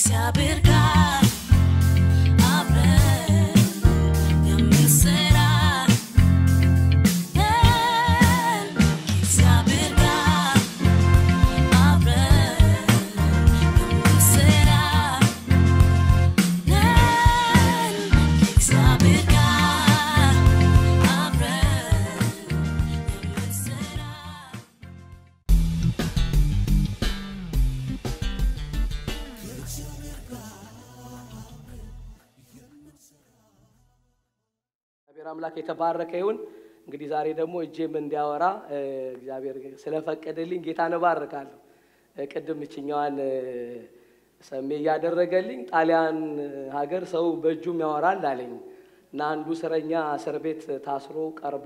ከእግዚአብሔር ጋር አብረን የምንሰራ ነን። ከእግዚአብሔር ጋር አብረን የምንሰራ ነን። ከእግዚአብሔር ጋር አብረን የምንሰራ እግዚአብሔር አምላክ የተባረከ ይሁን። እንግዲህ ዛሬ ደግሞ እጄም እንዲያወራ እ፣ እግዚአብሔር ስለፈቀደልኝ ጌታን እባርካለሁ። እ፣ ቅድም እችኛዋን እ፣ ሰሜ እያደረገልኝ ጣሊያን ሀገር ሰው በእጁም ያወራል አለኝ እና አንዱ እስረኛ እስር ቤት ታስሮ ቀርቦ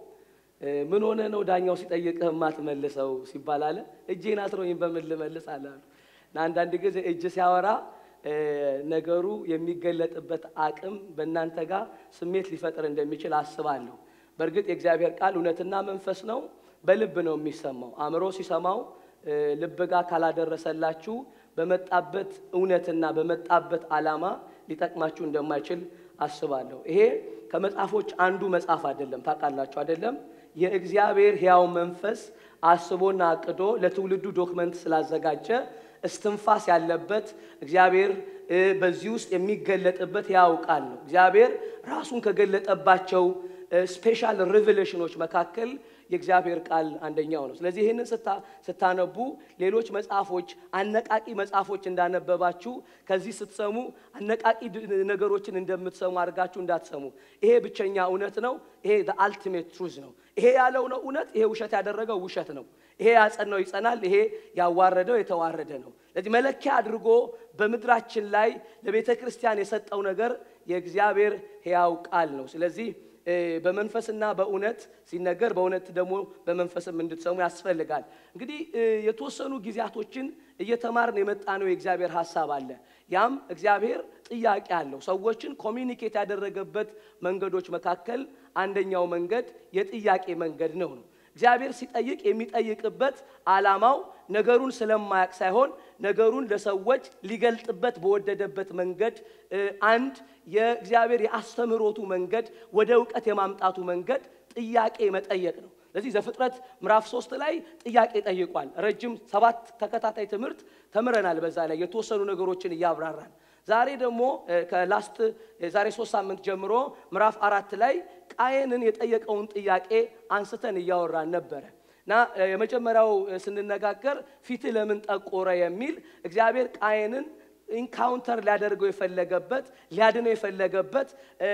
እ፣ ምን ሆነ ነው ዳኛው ሲጠይቅህ የማትመልሰው ሲባል አለ እጄን አስሮኝ በምን ልመልስ አለ አሉ። እና አንዳንድ ጊዜ እጅ ሲያወራ እ፣ ነገሩ የሚገለጥበት አቅም በእናንተ ጋር ስሜት ሊፈጥር እንደሚችል አስባለሁ። በእርግጥ የእግዚአብሔር ቃል እውነትና መንፈስ ነው፣ በልብ ነው የሚሰማው። አእምሮ ሲሰማው እ፣ ልብ ጋር ካላደረሰላችሁ በመጣበት እውነትና በመጣበት ዓላማ ሊጠቅማችሁ እንደማይችል አስባለሁ። ይሄ ከመጽሐፎች አንዱ መጽሐፍ አይደለም፣ ታውቃላችሁ አይደለም? የእግዚአብሔር ሕያው መንፈስ አስቦና አቅዶ ለትውልዱ ዶክመንት ስላዘጋጀ እስትንፋስ ያለበት እግዚአብሔር እ፣ በዚህ ውስጥ የሚገለጥበት ሕያው ቃል ነው። እግዚአብሔር ራሱን ከገለጠባቸው ስፔሻል ሪቨሌሽኖች መካከል የእግዚአብሔር ቃል አንደኛው ነው። ስለዚህ ይህንን ስታ- ስታነቡ ሌሎች መጽሐፎች አነቃቂ መጽሐፎች እንዳነበባችሁ ከዚህ ስትሰሙ አነቃቂ ድ- ነገሮችን እንደምትሰሙ አድርጋችሁ እንዳትሰሙ። ይሄ ብቸኛ እውነት ነው። ይሄ አልቲሜት ትሩዝ ነው። ይሄ ያለው ነው እውነት። ይሄ ውሸት ያደረገው ውሸት ነው። ይሄ ያጸናው ይጸናል። ይሄ ያዋረደው የተዋረደ ነው። ስለዚህ መለኪያ አድርጎ በምድራችን ላይ ለቤተ ክርስቲያን የሰጠው ነገር የእግዚአብሔር ሕያው ቃል ነው። ስለዚህ እ፣ በመንፈስና በእውነት ሲነገር በእውነት ደግሞ በመንፈስም እንድትሰሙ ያስፈልጋል። እንግዲህ እ፣ የተወሰኑ ጊዜያቶችን እየተማርን የመጣ ነው የእግዚአብሔር ሀሳብ አለ። ያም እግዚአብሔር ጥያቄ አለው። ሰዎችን ኮሚኒኬት ያደረገበት መንገዶች መካከል አንደኛው መንገድ የጥያቄ መንገድ ነው ነው እግዚአብሔር ሲጠይቅ የሚጠይቅበት ዓላማው ነገሩን ስለማያውቅ ሳይሆን ነገሩን ለሰዎች ሊገልጥበት በወደደበት መንገድ እ፣ አንድ የእግዚአብሔር የአስተምህሮቱ መንገድ ወደ እውቀት የማምጣቱ መንገድ ጥያቄ መጠየቅ ነው። ስለዚህ ዘፍጥረት ምዕራፍ ሶስት ላይ ጥያቄ ጠይቋል። ረጅም ሰባት ተከታታይ ትምህርት ተምረናል። በዛ ላይ የተወሰኑ ነገሮችን እያብራራን ዛሬ ደግሞ እ፣ ከላስት የዛሬ ሶስት ሳምንት ጀምሮ ምዕራፍ አራት ላይ ቃየንን የጠየቀውን ጥያቄ አንስተን እያወራን ነበረ እና እ፣ የመጀመሪያው እ፣ ስንነጋገር ፊትህ ለምን ጠቆረ የሚል እግዚአብሔር ቃየንን ኢንካውንተር ሊያደርገው የፈለገበት ሊያድነው የፈለገበት እ፣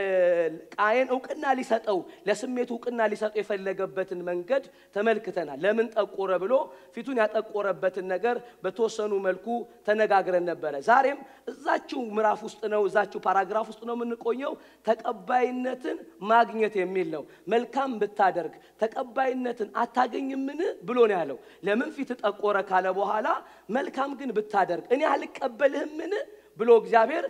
ቃየን እውቅና ሊሰጠው ለስሜቱ እውቅና ሊሰጠው የፈለገበትን መንገድ ተመልክተናል። ለምን ጠቆረ ብሎ ፊቱን ያጠቆረበትን ነገር በተወሰኑ መልኩ ተነጋግረን ነበረ። ዛሬም እዛችው ምዕራፍ ውስጥ ነው፣ እዛችው ፓራግራፍ ውስጥ ነው የምንቆየው። ተቀባይነትን ማግኘት የሚል ነው። መልካም ብታደርግ ተቀባይነትን አታገኝምን ብሎ ነው ያለው። ለምን ፊት ጠቆረ ካለ በኋላ መልካም ግን ብታደርግ እኔ አልቀበልህምን ብሎ እግዚአብሔር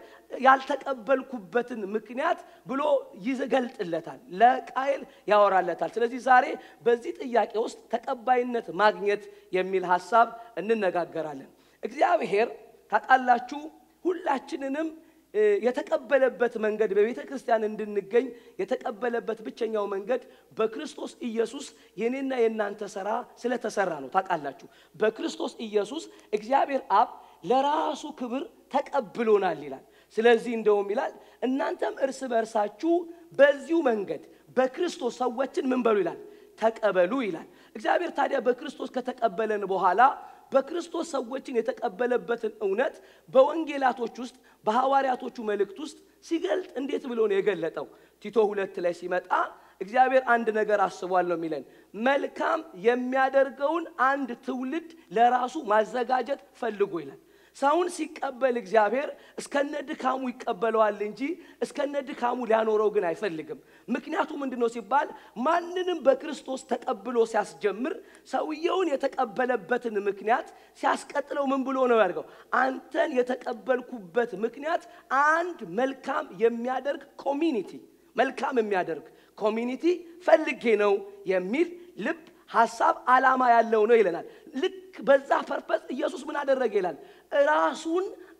ያልተቀበልኩበትን ምክንያት ብሎ ይገልጥለታል፣ ለቃየል ያወራለታል። ስለዚህ ዛሬ በዚህ ጥያቄ ውስጥ ተቀባይነት ማግኘት የሚል ሀሳብ እንነጋገራለን። እግዚአብሔር ታውቃላችሁ ሁላችንንም እ፣ የተቀበለበት መንገድ በቤተ ክርስቲያን እንድንገኝ የተቀበለበት ብቸኛው መንገድ በክርስቶስ ኢየሱስ የኔና የእናንተ ስራ ስለተሰራ ነው። ታውቃላችሁ በክርስቶስ ኢየሱስ እግዚአብሔር አብ ለራሱ ክብር ተቀብሎናል ይላል። ስለዚህ እንደውም ይላል እናንተም እርስ በእርሳችሁ በዚሁ መንገድ በክርስቶስ ሰዎችን ምን በሉ ይላል ተቀበሉ ይላል። እግዚአብሔር ታዲያ በክርስቶስ ከተቀበለን በኋላ በክርስቶስ ሰዎችን የተቀበለበትን እውነት በወንጌላቶች ውስጥ በሐዋርያቶቹ መልእክት ውስጥ ሲገልጥ እንዴት ብሎ ነው የገለጠው? ቲቶ ሁለት ላይ ሲመጣ እግዚአብሔር አንድ ነገር አስቧል ነው የሚለን። መልካም የሚያደርገውን አንድ ትውልድ ለራሱ ማዘጋጀት ፈልጎ ይላል። ሰውን ሲቀበል እግዚአብሔር እስከነ ድካሙ ይቀበለዋል እንጂ እስከነ ድካሙ ሊያኖረው ግን አይፈልግም። ምክንያቱ ምንድን ነው ሲባል ማንንም በክርስቶስ ተቀብሎ ሲያስጀምር ሰውየውን የተቀበለበትን ምክንያት ሲያስቀጥለው ምን ብሎ ነው ያድርገው? አንተን የተቀበልኩበት ምክንያት አንድ መልካም የሚያደርግ ኮሚኒቲ መልካም የሚያደርግ ኮሚኒቲ ፈልጌ ነው የሚል ልብ ሀሳብ ዓላማ ያለው ነው ይለናል። ልክ በዛ ፐርፐስ ኢየሱስ ምን አደረገ ይላል? ራሱን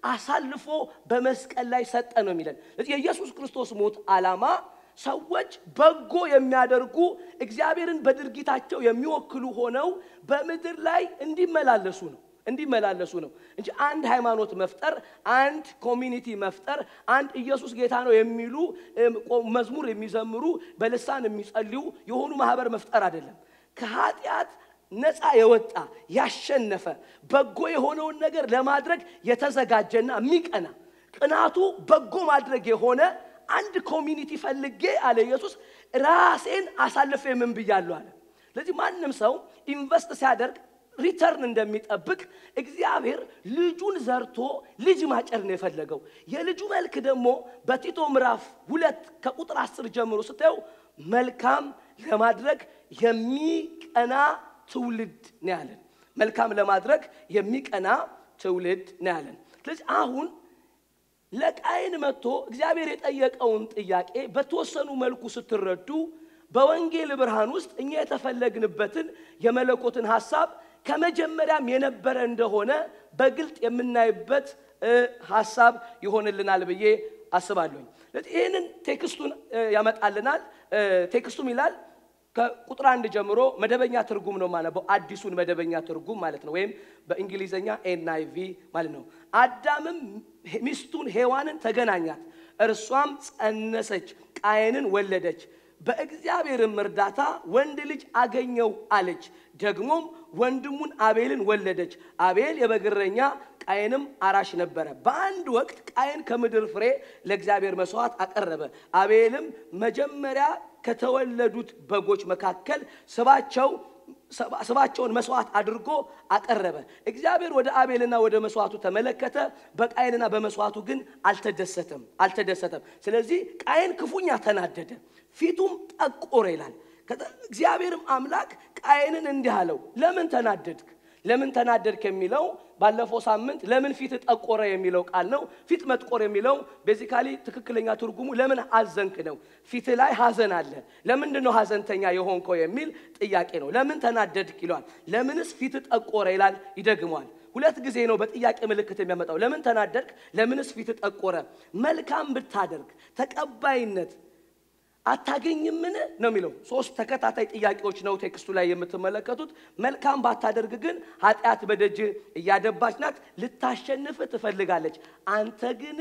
አሳልፎ በመስቀል ላይ ሰጠ ነው የሚለን። ስለዚህ የኢየሱስ ክርስቶስ ሞት ዓላማ ሰዎች በጎ የሚያደርጉ እግዚአብሔርን በድርጊታቸው የሚወክሉ ሆነው በምድር ላይ እንዲመላለሱ ነው እንዲመላለሱ ነው እንጂ አንድ ሃይማኖት መፍጠር፣ አንድ ኮሚኒቲ መፍጠር፣ አንድ ኢየሱስ ጌታ ነው የሚሉ እም፣ ቆ- መዝሙር የሚዘምሩ በልሳን የሚጸልዩ የሆኑ ማህበር መፍጠር አይደለም። ከኃጢአት ነፃ የወጣ ያሸነፈ በጎ የሆነውን ነገር ለማድረግ የተዘጋጀና የሚቀና ቅናቱ በጎ ማድረግ የሆነ አንድ ኮሚኒቲ ፈልጌ አለ ኢየሱስ ራሴን አሳልፌ ምን ብያለሁ አለ። ስለዚህ ማንም ሰው ኢንቨስት ሲያደርግ ሪተርን እንደሚጠብቅ እግዚአብሔር ልጁን ዘርቶ ልጅ ማጨድ ነው የፈለገው። የልጁ መልክ ደግሞ በቲቶ ምዕራፍ ሁለት ከቁጥር አስር ጀምሮ ስታየው መልካም ለማድረግ የሚቀና ትውልድ ነው ያለን። መልካም ለማድረግ የሚቀና ትውልድ ነው ያለን። ስለዚህ አሁን ለቃይን መጥቶ እግዚአብሔር የጠየቀውን ጥያቄ በተወሰኑ መልኩ ስትረዱ በወንጌል ብርሃን ውስጥ እኛ የተፈለግንበትን የመለኮትን ሐሳብ ከመጀመሪያም የነበረ እንደሆነ በግልጥ የምናይበት እ፣ ሐሳብ ይሆንልናል ብዬ አስባለሁኝ። ስለዚህ ይህንን ቴክስቱን እ፣ ያመጣልናል። እ፣ ቴክስቱም ይላል ከቁጥር አንድ ጀምሮ መደበኛ ትርጉም ነው ማነበው፣ አዲሱን መደበኛ ትርጉም ማለት ነው፣ ወይም በእንግሊዝኛ ኤንአይቪ ማለት ነው። አዳምም ሚስቱን ሔዋንን ተገናኛት፣ እርሷም ጸነሰች፣ ቃየንን ወለደች። በእግዚአብሔርም እርዳታ ወንድ ልጅ አገኘው አለች። ደግሞም ወንድሙን አቤልን ወለደች። አቤል የበግረኛ ቃየንም አራሽ ነበረ። በአንድ ወቅት ቃየን ከምድር ፍሬ ለእግዚአብሔር መስዋዕት አቀረበ። አቤልም መጀመሪያ ከተወለዱት በጎች መካከል ስባቸው ስባቸውን መስዋዕት አድርጎ አቀረበ። እግዚአብሔር ወደ አቤልና ወደ መስዋዕቱ ተመለከተ፣ በቃየንና በመስዋዕቱ ግን አልተደሰተም አልተደሰተም። ስለዚህ ቃየን ክፉኛ ተናደደ፣ ፊቱም ጠቆረ ይላል። ከዛ- እግዚአብሔርም አምላክ ቃየንን እንዲህ አለው፣ ለምን ተናደድክ? ለምን ተናደድክ የሚለው ባለፈው ሳምንት ለምን ፊት ጠቆረ የሚለው ቃል ነው። ፊት መጥቆር የሚለው ቤዚካሊ ትክክለኛ ትርጉሙ ለምን አዘንክ ነው። ፊት ላይ ሀዘን አለ። ለምንድን ነው ሀዘንተኛ የሆንከው የሚል ጥያቄ ነው። ለምን ተናደድክ ይለዋል። ለምንስ ፊት ጠቆረ ይላል፣ ይደግመዋል። ሁለት ጊዜ ነው በጥያቄ ምልክት የሚያመጣው። ለምን ተናደድክ? ለምንስ ፊት ጠቆረ? መልካም ብታደርግ ተቀባይነት አታገኝምን ነው የሚለው። ሶስት ተከታታይ ጥያቄዎች ነው ቴክስቱ ላይ የምትመለከቱት። መልካም ባታደርግ ግን ኃጢአት በደጅ እያደባች ናት፣ ልታሸንፍ ትፈልጋለች። አንተ ግን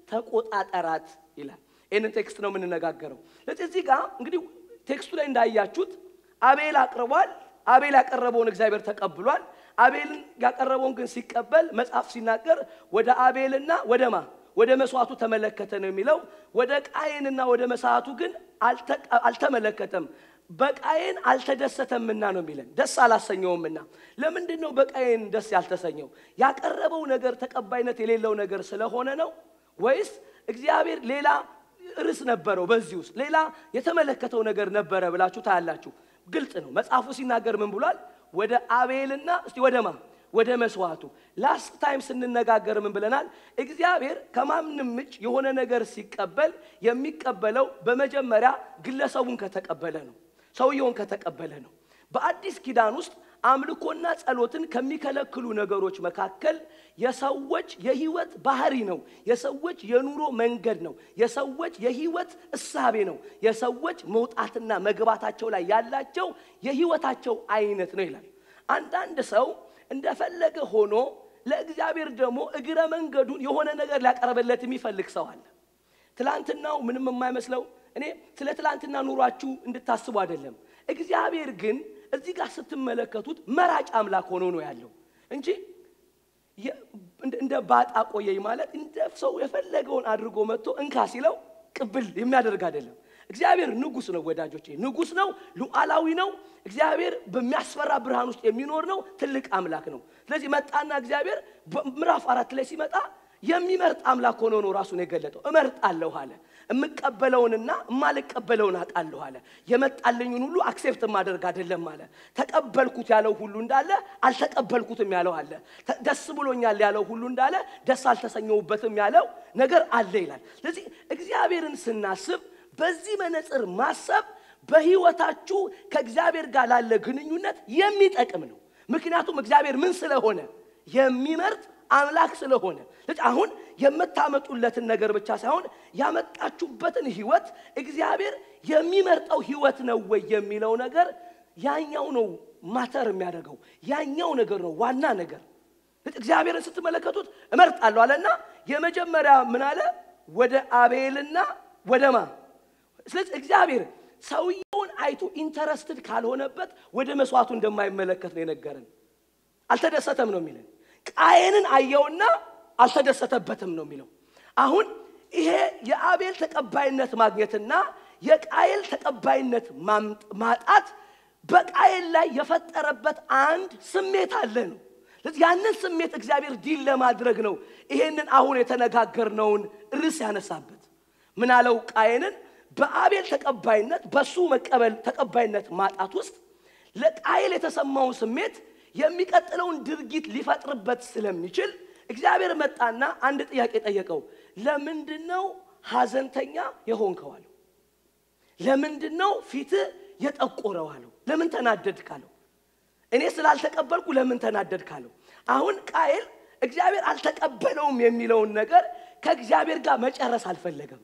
ተቆጣጠራት ይላል። ይህንን ቴክስት ነው የምንነጋገረው። ስለዚህ እዚህ ጋር እንግዲህ ቴክስቱ ላይ እንዳያችሁት አቤል አቅርቧል። አቤል ያቀረበውን እግዚአብሔር ተቀብሏል። አቤልን ያቀረበውን ግን ሲቀበል መጽሐፍ ሲናገር ወደ አቤልና ወደ ማ ወደ መስዋዕቱ ተመለከተ ነው የሚለው። ወደ ቃየንና ወደ መስዋዕቱ ግን አልተ- አልተመለከተም። በቃየን አልተደሰተምና ነው የሚለን፣ ደስ አላሰኘውምና። ለምንድን ነው በቃየን ደስ ያልተሰኘው? ያቀረበው ነገር ተቀባይነት የሌለው ነገር ስለሆነ ነው ወይስ እግዚአብሔር ሌላ ርዕስ ነበረው? በዚህ ውስጥ ሌላ የተመለከተው ነገር ነበረ ብላችሁ ታያላችሁ። ግልጽ ነው። መጽሐፉ ሲናገር ምን ብሏል? ወደ አቤልና እስቲ ወደ ማ ወደ መስዋዕቱ ላስት ታይም ስንነጋገር ምን ብለናል? እግዚአብሔር ከማንም እጅ የሆነ ነገር ሲቀበል የሚቀበለው በመጀመሪያ ግለሰቡን ከተቀበለ ነው፣ ሰውየውን ከተቀበለ ነው። በአዲስ ኪዳን ውስጥ አምልኮና ጸሎትን ከሚከለክሉ ነገሮች መካከል የሰዎች የህይወት ባህሪ ነው። የሰዎች የኑሮ መንገድ ነው። የሰዎች የህይወት እሳቤ ነው። የሰዎች መውጣትና መግባታቸው ላይ ያላቸው የህይወታቸው አይነት ነው ይላል። አንዳንድ ሰው እንደፈለገ ሆኖ ለእግዚአብሔር ደግሞ እግረ መንገዱን የሆነ ነገር ሊያቀርብለት የሚፈልግ ሰው አለ። ትላንትናው ምንም የማይመስለው እኔ ስለ ትላንትና ኑሯችሁ እንድታስቡ አይደለም። እግዚአብሔር ግን እዚህ ጋር ስትመለከቱት መራጭ አምላክ ሆኖ ነው ያለው እንጂ የ- እንደ- እንደ ባጣ ቆየኝ ማለት እንደ ሰው የፈለገውን አድርጎ መጥቶ እንካ ሲለው ቅብል የሚያደርግ አይደለም። እግዚአብሔር ንጉሥ ነው ወዳጆቼ፣ ንጉሥ ነው፣ ሉዓላዊ ነው። እግዚአብሔር በሚያስፈራ ብርሃን ውስጥ የሚኖር ነው። ትልቅ አምላክ ነው። ስለዚህ መጣና እግዚአብሔር በምዕራፍ አራት ላይ ሲመጣ የሚመርጥ አምላክ ሆኖ ነው ራሱን የገለጠው። እመርጣለሁ አለ። የምቀበለውንና የማልቀበለውን አውቃለሁ አለ። የመጣልኝን ሁሉ አክሴፕት የማደርግ አይደለም አለ። ተቀበልኩት ያለው ሁሉ እንዳለ አልተቀበልኩትም ያለው አለ። ተ- ደስ ብሎኛል ያለው ሁሉ እንዳለ ደስ አልተሰኘውበትም ያለው ነገር አለ ይላል። ስለዚህ እግዚአብሔርን ስናስብ በዚህ መነጽር ማሰብ በህይወታችሁ ከእግዚአብሔር ጋር ላለ ግንኙነት የሚጠቅም ነው። ምክንያቱም እግዚአብሔር ምን ስለሆነ የሚመርጥ አምላክ ስለሆነ ስለዚህ አሁን የምታመጡለትን ነገር ብቻ ሳይሆን ያመጣችሁበትን ህይወት እግዚአብሔር የሚመርጠው ህይወት ነው ወይ የሚለው ነገር ያኛው ነው ማተር የሚያደርገው ያኛው ነገር ነው ዋና ነገር። እግዚአብሔርን ስትመለከቱት እመርጣለሁ አለና የመጀመሪያ ምን አለ? ወደ አቤልና ወደ ማ ስለዚህ እግዚአብሔር ሰውየውን አይቶ ኢንተረስትድ ካልሆነበት ወደ መስዋዕቱ እንደማይመለከት ነው የነገረን። አልተደሰተም ነው የሚለን። ቃየንን አየውና አልተደሰተበትም ነው የሚለው። አሁን ይሄ የአቤል ተቀባይነት ማግኘትና የቃየል ተቀባይነት ማምጥ- ማጣት በቃየል ላይ የፈጠረበት አንድ ስሜት አለ ነው። ስለዚህ ያንን ስሜት እግዚአብሔር ዲል ለማድረግ ነው ይሄንን አሁን የተነጋገርነውን ርዕስ ያነሳበት። ምን አለው ቃየንን በአቤል ተቀባይነት በሱ መቀበል ተቀባይነት ማጣት ውስጥ ለቃየል የተሰማውን ስሜት የሚቀጥለውን ድርጊት ሊፈጥርበት ስለሚችል እግዚአብሔር መጣና አንድ ጥያቄ ጠየቀው። ለምንድን ነው ሐዘንተኛ የሆንከው አለው። ለምንድን ነው ፊትህ የጠቆረው አለው። ለምን ተናደድ ካለው እኔ ስላልተቀበልኩ ለምን ተናደድ ካለው አሁን ቃየል እግዚአብሔር አልተቀበለውም የሚለውን ነገር ከእግዚአብሔር ጋር መጨረስ አልፈለገም።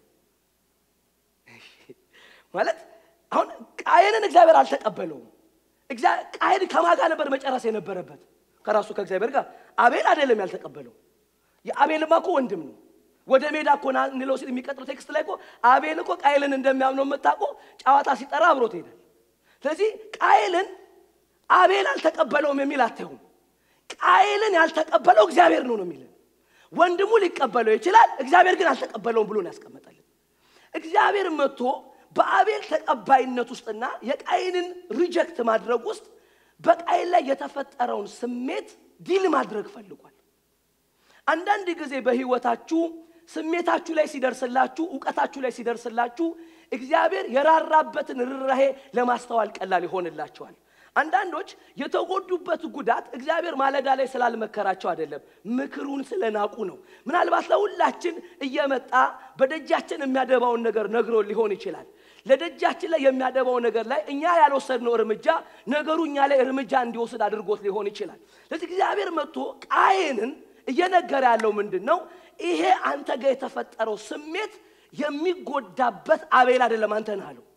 ማለት አሁን ቃየንን እግዚአብሔር አልተቀበለውም። እግዚአ- ቃየን ከማን ጋር ነበር መጨረስ የነበረበት? ከራሱ ከእግዚአብሔር ጋር። አቤል አይደለም ያልተቀበለው። የአቤልማ እኮ ወንድም ነው። ወደ ሜዳ እኮ ና እንለው ሲል የሚቀጥለው ቴክስት ላይ እኮ አቤል እኮ ቃየልን እንደሚያምነው የምታውቁ ጨዋታ ሲጠራ አብሮት ይሄዳል። ስለዚህ ቃየልን አቤል አልተቀበለውም የሚል አታዩም። ቃየልን ያልተቀበለው እግዚአብሔር ነው ነው የሚልን። ወንድሙ ሊቀበለው ይችላል፣ እግዚአብሔር ግን አልተቀበለውም ብሎ ነው ያስቀመጠልን። እግዚአብሔር መጥቶ በአቤል ተቀባይነት ውስጥና የቃይንን ሪጀክት ማድረግ ውስጥ በቃይን ላይ የተፈጠረውን ስሜት ዲል ማድረግ ፈልጓል። አንዳንድ ጊዜ በህይወታችሁ ስሜታችሁ ላይ ሲደርስላችሁ፣ እውቀታችሁ ላይ ሲደርስላችሁ እግዚአብሔር የራራበትን ርኅራሄ ለማስተዋል ቀላል ይሆንላቸዋል። አንዳንዶች የተጎዱበት ጉዳት እግዚአብሔር ማለዳ ላይ ስላልመከራቸው አይደለም፣ ምክሩን ስለናቁ ነው። ምናልባት ለሁላችን እየመጣ በደጃችን የሚያደባውን ነገር ነግሮ ሊሆን ይችላል። ለደጃችን ላይ የሚያደባው ነገር ላይ እኛ ያልወሰድነው እርምጃ ነገሩ እኛ ላይ እርምጃ እንዲወስድ አድርጎት ሊሆን ይችላል። ስለዚህ እግዚአብሔር መጥቶ ቃየንን እየነገረ ያለው ምንድን ነው? ይሄ አንተ ጋር የተፈጠረው ስሜት የሚጎዳበት አቤል አይደለም አንተ ነህ አለው።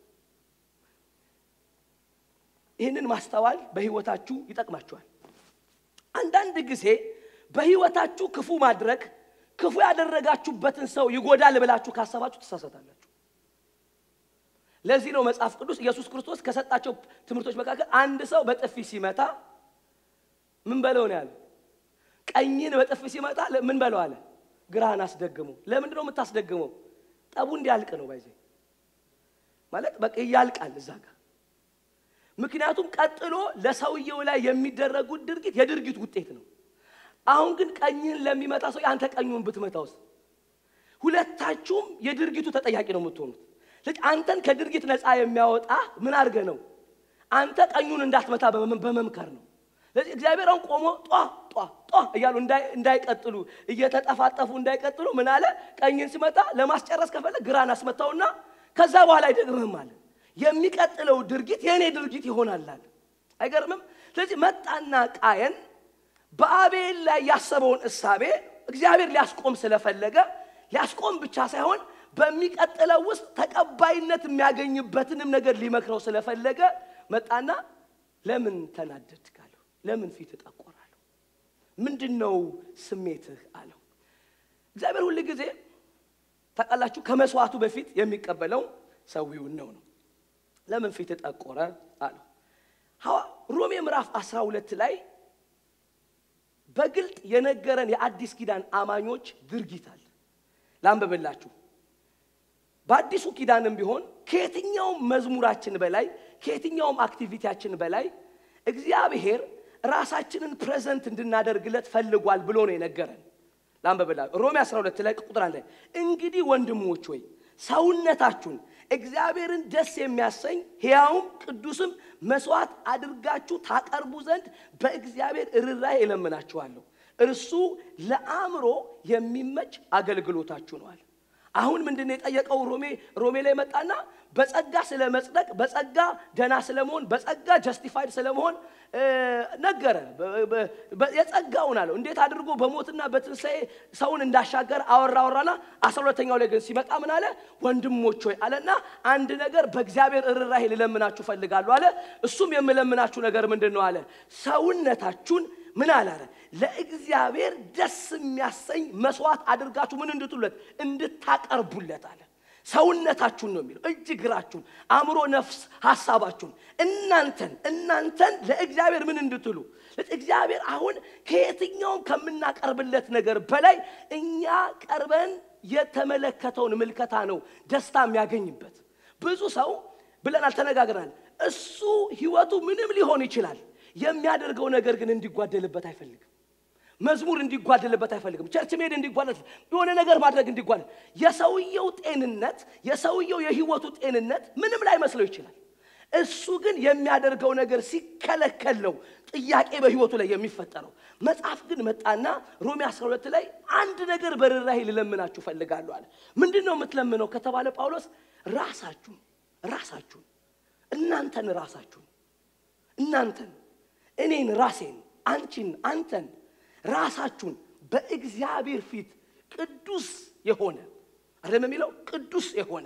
ይህንን ማስተዋል በህይወታችሁ ይጠቅማችኋል። አንዳንድ ጊዜ በህይወታችሁ ክፉ ማድረግ ክፉ ያደረጋችሁበትን ሰው ይጎዳል ብላችሁ ካሰባችሁ ትሳሳታላችሁ። ለዚህ ነው መጽሐፍ ቅዱስ ኢየሱስ ክርስቶስ ከሰጣቸው ትምህርቶች መካከል አንድ ሰው በጥፊ ሲመታ ምን በለው ነው ያለው? ቀኝን በጥፊ ሲመታ ምን በለው አለ? ግራህን አስደግመው። ለምንድን ነው የምታስደግመው? ጠቡ እንዲያልቅ ነው። ባይዜ ማለት በቃ እያልቃል እዛ ጋር ምክንያቱም ቀጥሎ ለሰውየው ላይ የሚደረጉት ድርጊት የድርጊት ውጤት ነው። አሁን ግን ቀኝህን ለሚመታ ሰው አንተ ቀኙን ብትመታውስ ሁለታችሁም የድርጊቱ ተጠያቂ ነው የምትሆኑት። ስለዚህ አንተን ከድርጊት ነፃ የሚያወጣ ምን አድርገህ ነው? አንተ ቀኙን እንዳትመታ በመም- በመምከር ነው። ስለዚህ እግዚአብሔር አሁን ቆሞ ጧ ጧ ጧ እያሉ እንዳይ- እንዳይቀጥሉ እየተጠፋጠፉ እንዳይቀጥሉ ምን አለ? ቀኝን ሲመታ ለማስጨረስ ከፈለግ ግራን አስመታውና ከዛ በኋላ አይደግምህም አለ። የሚቀጥለው ድርጊት የእኔ ድርጊት ይሆናል አለ። አይገርምም? ስለዚህ መጣና ቃየን በአቤል ላይ ያሰበውን እሳቤ እግዚአብሔር ሊያስቆም ስለፈለገ ሊያስቆም ብቻ ሳይሆን በሚቀጥለው ውስጥ ተቀባይነት የሚያገኝበትንም ነገር ሊመክረው ስለፈለገ መጣና ለምን ተናደድ ካለው ለምን ፊት ጠቆራለሁ ምንድን ነው ስሜትህ አለው እግዚአብሔር ሁል ጊዜ ታውቃላችሁ ከመስዋዕቱ በፊት የሚቀበለው ሰዊውን ነው ነው ለምን ፊት ጠቆረ አለው ሐዋ- ሮሜ ምዕራፍ 12 ላይ በግልጥ የነገረን የአዲስ ኪዳን አማኞች ድርጊት አለ ላንብብላችሁ በአዲሱ ኪዳንም ቢሆን ከየትኛውም መዝሙራችን በላይ ከየትኛውም አክቲቪቲያችን በላይ እግዚአብሔር ራሳችንን ፕሬዘንት እንድናደርግለት ፈልጓል ብሎ ነው የነገረን ላንብብላ ሮሜ 12 ላይ ቁጥር አለ እንግዲህ ወንድሞች ሆይ ሰውነታችሁን እግዚአብሔርን ደስ የሚያሰኝ ሕያውም ቅዱስም መስዋዕት አድርጋችሁ ታቀርቡ ዘንድ በእግዚአብሔር ርኅራኄ እለምናችኋለሁ እርሱ ለአእምሮ የሚመች አገልግሎታችሁ ነዋል አሁን ምንድን ነው የጠየቀው? ሮሜ ሮሜ ላይ መጣና በጸጋ ስለ መጽደቅ፣ በጸጋ ደና ስለመሆን፣ በጸጋ ጀስቲፋይድ ስለመሆን እ፣ ነገረ በ- በ- በ- የጸጋውን አለው እንዴት አድርጎ በሞትና በትንሣኤ ሰውን እንዳሻገር አወራ አወራና አስራ ሁለተኛው ላይ ግን ሲመጣ ምን አለ? ወንድሞች ሆይ አለና አንድ ነገር በእግዚአብሔር እርራሄ ልለምናችሁ ፈልጋለሁ አለ። እሱም የምለምናችሁ ነገር ምንድን ነው አለ? ሰውነታችሁን ምን አላረ ለእግዚአብሔር ደስ የሚያሰኝ መስዋዕት አድርጋችሁ ምን እንድትሉለት እንድታቀርቡለት አለ። ሰውነታችሁን ነው የሚለው እጅ እግራችሁን፣ አእምሮ፣ ነፍስ፣ ሀሳባችሁን እናንተን እናንተን ለእግዚአብሔር ምን እንድትሉ እግዚአብሔር አሁን ከየትኛውም ከምናቀርብለት ነገር በላይ እኛ ቀርበን የተመለከተውን ምልከታ ነው ደስታ የሚያገኝበት። ብዙ ሰው ብለናል፣ ተነጋግረናል። እሱ ህይወቱ ምንም ሊሆን ይችላል። የሚያደርገው ነገር ግን እንዲጓደልበት አይፈልግም። መዝሙር እንዲጓደልበት አይፈልግም። ቸርች መሄድ እንዲጓደል፣ የሆነ ነገር ማድረግ እንዲጓደል። የሰውየው ጤንነት የሰውየው የህይወቱ ጤንነት ምንም ላይ መስለው ይችላል። እሱ ግን የሚያደርገው ነገር ሲከለከል ነው ጥያቄ በህይወቱ ላይ የሚፈጠረው። መጽሐፍ ግን መጣና ሮሜ 12 ላይ አንድ ነገር በርኅራኄ ልለምናችሁ ፈልጋለሁ አለ። ምንድን ነው የምትለምነው ከተባለ ጳውሎስ ራሳችሁን ራሳችሁን እናንተን ራሳችሁን እናንተን እኔን ራሴን አንቺን አንተን ራሳችሁን በእግዚአብሔር ፊት ቅዱስ የሆነ አይደለም የሚለው ቅዱስ የሆነ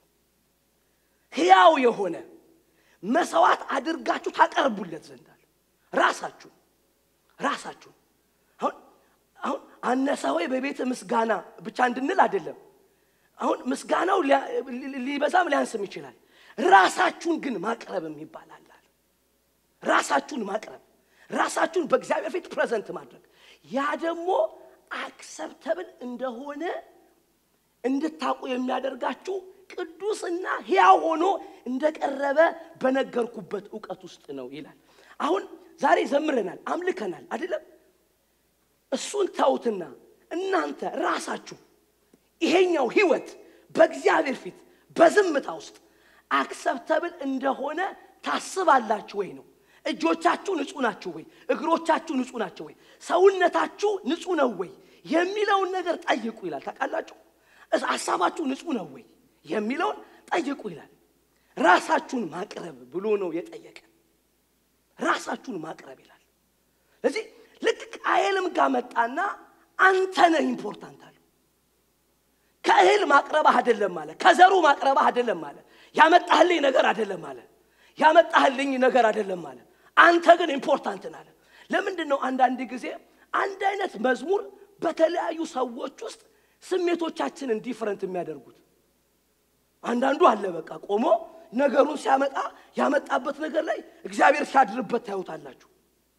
ሕያው የሆነ መሰዋዕት አድርጋችሁ ታቀርቡለት ዘንድ አለ። ራሳችሁን ራሳችሁን አሁን አሁን አነሰ ሆይ በቤተ ምስጋና ብቻ እንድንል አይደለም። አሁን ምስጋናው ሊያ- ሊበዛም ሊያንስም ይችላል። ራሳችሁን ግን ማቅረብ የሚባል አለ አለ። ራሳችሁን ማቅረብ ራሳችሁን በእግዚአብሔር ፊት ፕሬዘንት ማድረግ ያ ደግሞ አክሰፕተብል እንደሆነ እንድታውቁ የሚያደርጋችሁ ቅዱስና ሕያው ሆኖ እንደቀረበ በነገርኩበት እውቀት ውስጥ ነው ይላል። አሁን ዛሬ ዘምረናል፣ አምልከናል አይደለም? እሱን ተውትና እናንተ ራሳችሁ ይሄኛው ህይወት በእግዚአብሔር ፊት በዝምታ ውስጥ አክሰፕተብል እንደሆነ ታስባላችሁ ወይ ነው። እጆቻችሁ ንጹህ ናቸው ወይ? እግሮቻችሁ ንጹህ ናቸው ወይ? ሰውነታችሁ ንጹህ ነው ወይ የሚለውን ነገር ጠይቁ ይላል። ታውቃላችሁ፣ እስ- ሀሳባችሁ ንጹህ ነው ወይ የሚለውን ጠይቁ ይላል። ራሳችሁን ማቅረብ ብሎ ነው የጠየቀ። ራሳችሁን ማቅረብ ይላል። ስለዚህ ልክ ቃየልም ጋር መጣና አንተ ነህ ኢምፖርታንት አለው። ከእህል ማቅረብህ አይደለም አለ። ከዘሩ ማቅረብህ አይደለም አለ። ያመጣህልኝ ነገር አይደለም አለ። ያመጣህልኝ ነገር አይደለም አለ። አንተ ግን ኢምፖርታንት ነህ አለ። ለምንድን ነው አንዳንድ ጊዜ አንድ አይነት መዝሙር በተለያዩ ሰዎች ውስጥ ስሜቶቻችንን ዲፍረንት የሚያደርጉት? አንዳንዱ አለ በቃ ቆሞ ነገሩን ሲያመጣ ያመጣበት ነገር ላይ እግዚአብሔር ሲያድርበት ታዩታላችሁ።